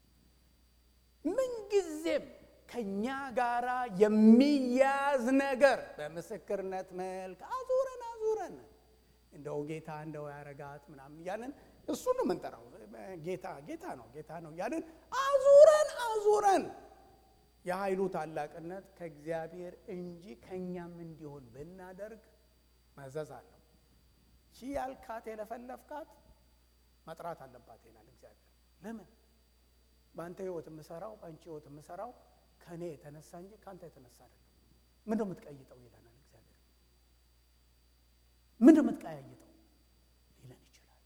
ምንጊዜም ከእኛ ጋራ የሚያዝ ነገር በምስክርነት መልክ አዙረን አዙረን እንደው ጌታ እንደው ያረጋት ምናምን እያለን እሱን ነው የምንጠራው። ጌታ ጌታ ነው ጌታ ነው እያለን አዙረን አዙረን የኃይሉ ታላቅነት ከእግዚአብሔር እንጂ ከእኛም እንዲሆን ብናደርግ መዘዝ አለው። ሺ ያልካት የለፈለፍካት መጥራት አለባት ይላል እግዚአብሔር። ለምን በአንተ ህይወት የምሰራው በአንቺ ህይወት የምሰራው ከእኔ የተነሳ እንጂ ከአንተ የተነሳ አይደለም። ምንድን ነው የምትቀይጠው ይለናል እግዚአብሔር። ምንድን ነው የምትቀያይጠው ሊለን ይችላል።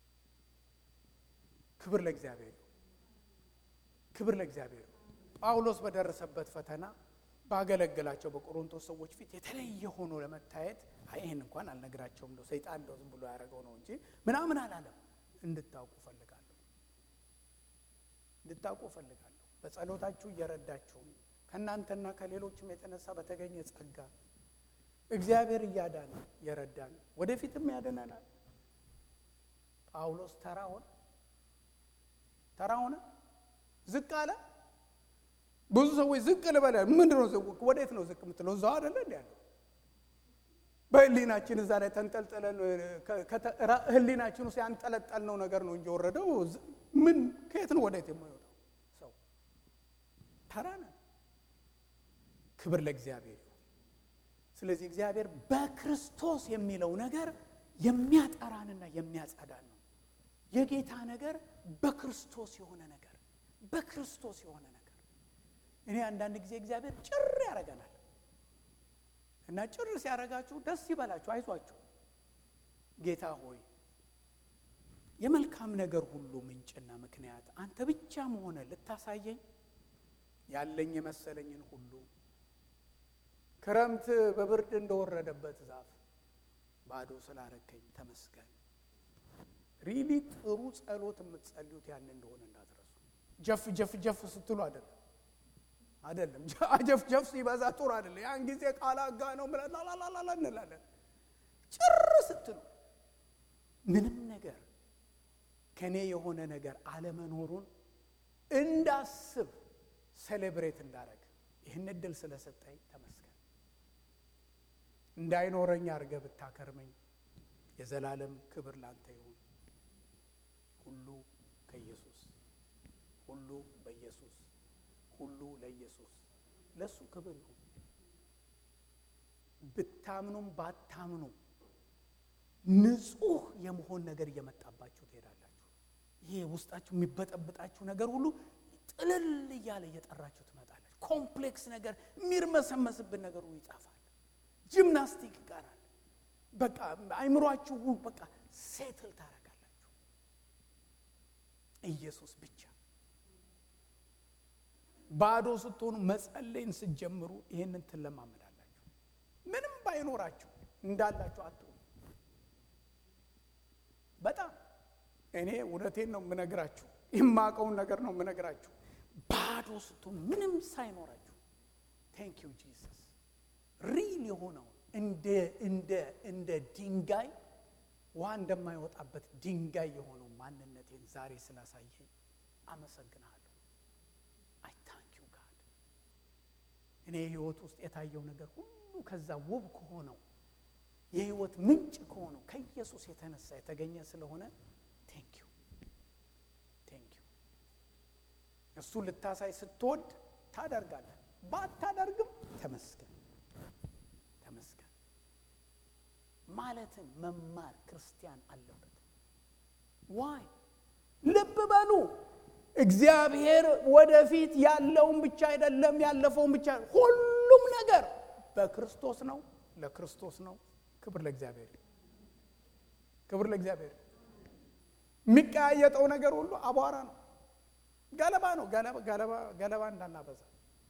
ክብር ለእግዚአብሔር፣ ክብር ለእግዚአብሔር። ጳውሎስ በደረሰበት ፈተና ባገለገላቸው በቆሮንቶስ ሰዎች ፊት የተለየ ሆኖ ለመታየት ይህን እንኳን አልነግራቸውም እንደው ሰይጣን እንደው ዝም ብሎ ያደረገው ነው እንጂ ምናምን አላለም። እንድታውቁ እፈልጋለሁ እንድታውቁ እፈልጋለሁ። በጸሎታችሁ እየረዳችሁ ከእናንተና ከሌሎችም የተነሳ በተገኘ ጸጋ እግዚአብሔር እያዳነ የረዳን ወደፊትም ያደነናል። ጳውሎስ ተራ ሆነ ተራ ሆነ ዝቅ አለ። ብዙ ሰዎች ዝቅ ልበለ ምንድን ነው ዝቅ? ወዴት ነው ዝቅ የምትለው? እዛው አይደለ እንዲ ያለው በህሊናችን እዛ ላይ ተንጠልጥለን ህሊናችን ውስጥ ያንጠለጠልነው ነገር ነው እንጂ ወረደው ምን ከየት ነው ወዴት የሚወጣው? ሰው ተራ ነን። ክብር ለእግዚአብሔር ይሁን። ስለዚህ እግዚአብሔር በክርስቶስ የሚለው ነገር የሚያጠራንና የሚያጸዳን ነው። የጌታ ነገር በክርስቶስ የሆነ ነገር በክርስቶስ የሆነ ነገር እኔ አንዳንድ ጊዜ እግዚአብሔር ጭር ያደርገናል እና ጭር ሲያደርጋችሁ ደስ ይበላችሁ፣ አይዟችሁ። ጌታ ሆይ የመልካም ነገር ሁሉ ምንጭና ምክንያት አንተ ብቻ መሆነ ልታሳየኝ ያለኝ የመሰለኝን ሁሉ ክረምት በብርድ እንደወረደበት ዛፍ ባዶ ስላረከኝ ተመስገን። ሪሊ ጥሩ ጸሎት የምትጸልዩት ያን እንደሆነ እንዳትረሱ። ጀፍ ጀፍ ጀፍ ስትሉ አይደለም አይደለም። ጀፍ ጀፍ ሲበዛ ጥሩ አይደለም። ያን ጊዜ ቃላጋ ነው ብለን ላላላላ እንላለን። ጭር ስትሉ ምንም ነገር ከኔ የሆነ ነገር አለመኖሩን እንዳስብ ሴሌብሬት እንዳረግ ይህን እድል ስለሰጠኝ ተመስገን። እንዳይኖረኝ አድርገህ ብታከርመኝ የዘላለም ክብር ላንተ ይሁን። ሁሉ ከኢየሱስ ሁሉ በኢየሱስ ሁሉ ለኢየሱስ ለእሱ ክብር ይሁን። ብታምኑም ባታምኑ ንጹሕ የመሆን ነገር እየመጣባችሁ ትሄዳላችሁ። ይሄ ውስጣችሁ የሚበጠብጣችሁ ነገር ሁሉ ጥልል እያለ እየጠራችሁ ትመጣላችሁ። ኮምፕሌክስ ነገር የሚርመሰመስብን ነገር ሁሉ ይጻፋል። ጂምናስቲክ ይቀራል። በቃ አይምሯችሁ በቃ ሴትል ታደርጋላችሁ። ኢየሱስ ብቻ ባዶ ስትሆኑ መጸለይን ስትጀምሩ ይህንን ትለማመዳላችሁ። ምንም ባይኖራችሁ እንዳላችሁ አትሆኑ። በጣም እኔ እውነቴን ነው የምነግራችሁ፣ የማውቀውን ነገር ነው የምነግራችሁ። ባዶ ስትሆኑ ምንም ሳይኖራችሁ ቴንክ ዩ ጂሰስ ሪል የሆነውን እንደ እንደ እንደ ድንጋይ ውሃ እንደማይወጣበት ድንጋይ የሆነው ማንነቴን ዛሬ ስላሳየኝ አመሰግናለሁ። አይ ታንክ ዩ ጋድ። እኔ ህይወት ውስጥ የታየው ነገር ሁሉ ከዛ ውብ ከሆነው የህይወት ምንጭ ከሆነው ከኢየሱስ የተነሳ የተገኘ ስለሆነ ቴንክ ዩ ቴንክ ዩ። እሱ ልታሳይ ስትወድ ታደርጋለህ፣ ባታደርግም ተመስገን ተመስገን ማለትን መማር ክርስቲያን አለበት። ዋይ ልብ በሉ እግዚአብሔር ወደፊት ያለውን ብቻ አይደለም ያለፈውን ብቻ ሁሉም ነገር በክርስቶስ ነው፣ ለክርስቶስ ነው። ክብር ለእግዚአብሔር፣ ክብር ለእግዚአብሔር። የሚቀያየጠው ነገር ሁሉ አቧራ ነው፣ ገለባ ነው። ገለባ እንዳናበዛ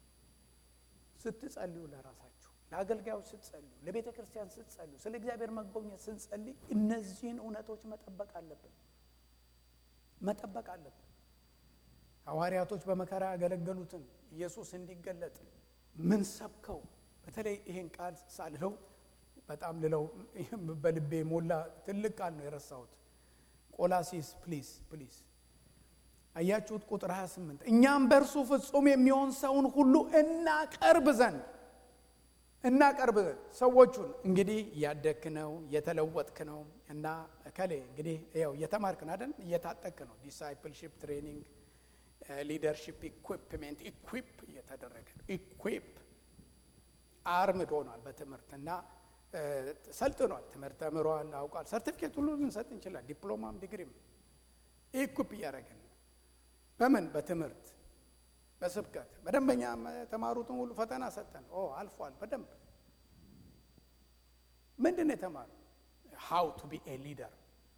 ስትጸልዩ ለራሳችሁ ለአገልጋዮች ስትጸልዩ፣ ለቤተ ክርስቲያን ስትጸልዩ፣ ስለ እግዚአብሔር መጎብኘት ስንጸልይ እነዚህን እውነቶች መጠበቅ አለብን መጠበቅ አለብን። ሐዋርያቶች በመከራ ያገለገሉትን ኢየሱስ እንዲገለጥ ምን ሰብከው በተለይ ይህን ቃል ሳልለው በጣም ልለው በልቤ ሞላ ትልቅ ቃል ነው የረሳሁት። ቆላሲስ ፕሊዝ ፕሊዝ አያችሁት? ቁጥር 28 እኛም በእርሱ ፍጹም የሚሆን ሰውን ሁሉ እናቀርብ ዘንድ እናቀርብ ዘንድ ሰዎቹን እንግዲህ እያደግክ ነው እየተለወጥክ ነው እና ከሌ እንግዲህ ያው እየተማርክ ነው አይደል? እየታጠቅ ነው። ዲሳይፕልሺፕ ትሬኒንግ፣ ሊደርሺፕ ኢኩፕሜንት ኢኩፕ እየተደረገ ነው። ኢኩፕ አርምድ ሆኗል በትምህርት እና ሰልጥኗል። ትምህርት ተምሯል፣ አውቋል። ሰርቲፊኬት ሁሉ ልንሰጥ እንችላል። ዲፕሎማም ዲግሪም ኢኩፕ እያደረግን በምን በትምህርት በስብከት በደንበኛ የተማሩትን ሁሉ ፈተና ሰጠን። ኦ አልፏል በደንብ ምንድን ነው የተማሩ? ሃው ቱ ቢ ኤ ሊደር፣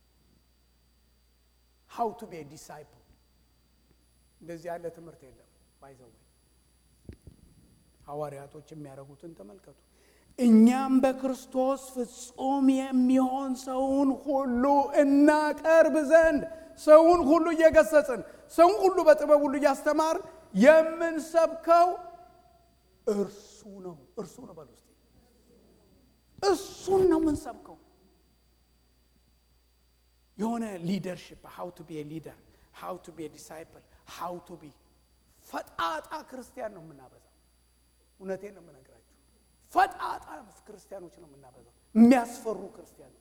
ሃው ቱ ቢ ኤ ዲሳይፕል። እንደዚህ ያለ ትምህርት የለም። ባይዘው ሐዋርያቶች የሚያደርጉትን ተመልከቱ። እኛም በክርስቶስ ፍጹም የሚሆን ሰውን ሁሉ እናቀርብ ዘንድ ሰውን ሁሉ እየገሰጽን ሰውን ሁሉ በጥበብ ሁሉ እያስተማር የምንሰብከው እርሱ ነው። እርሱ ነው በል ውስጥ እሱን ነው የምንሰብከው። የሆነ ሊደርሽፕ ሃው ቱ ቢ ሊደር ሃው ቱ ቢ ዲሳይፕል ሃው ቱ ቢ ፈጣጣ ክርስቲያን ነው የምናበዛው። እውነቴን ነው የምነግራችሁ። ፈጣጣ ክርስቲያኖች ነው የምናበዛው። የሚያስፈሩ ክርስቲያኖች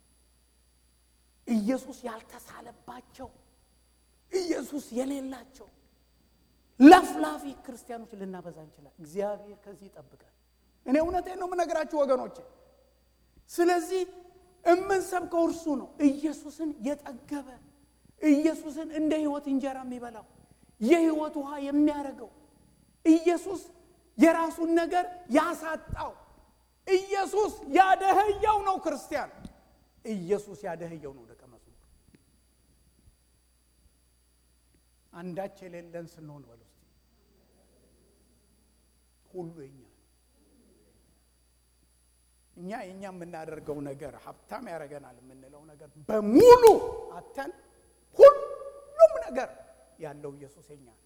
ኢየሱስ ያልተሳለባቸው ኢየሱስ የሌላቸው ለፍላፊ ክርስቲያኖች ልናበዛ እንችላል። እግዚአብሔር ከዚህ ይጠብቃል። እኔ እውነቴን ነው የምነግራችሁ ወገኖቼ። ስለዚህ የምንሰብከው እርሱ ነው። ኢየሱስን የጠገበ ኢየሱስን እንደ ሕይወት እንጀራ የሚበላው የሕይወት ውሃ የሚያደርገው ኢየሱስ የራሱን ነገር ያሳጣው ኢየሱስ ያደኸየው ነው ክርስቲያን። ኢየሱስ ያደኸየው ነው ደቀ መዝሙር። አንዳች የሌለን ስንሆን በል ውስጥ ሁሉ የኛ ነው። እኛ የእኛ የምናደርገው ነገር ሀብታም ያደርገናል የምንለው ነገር በሙሉ አተን ሁሉም ነገር ያለው ኢየሱስ የኛ ነው።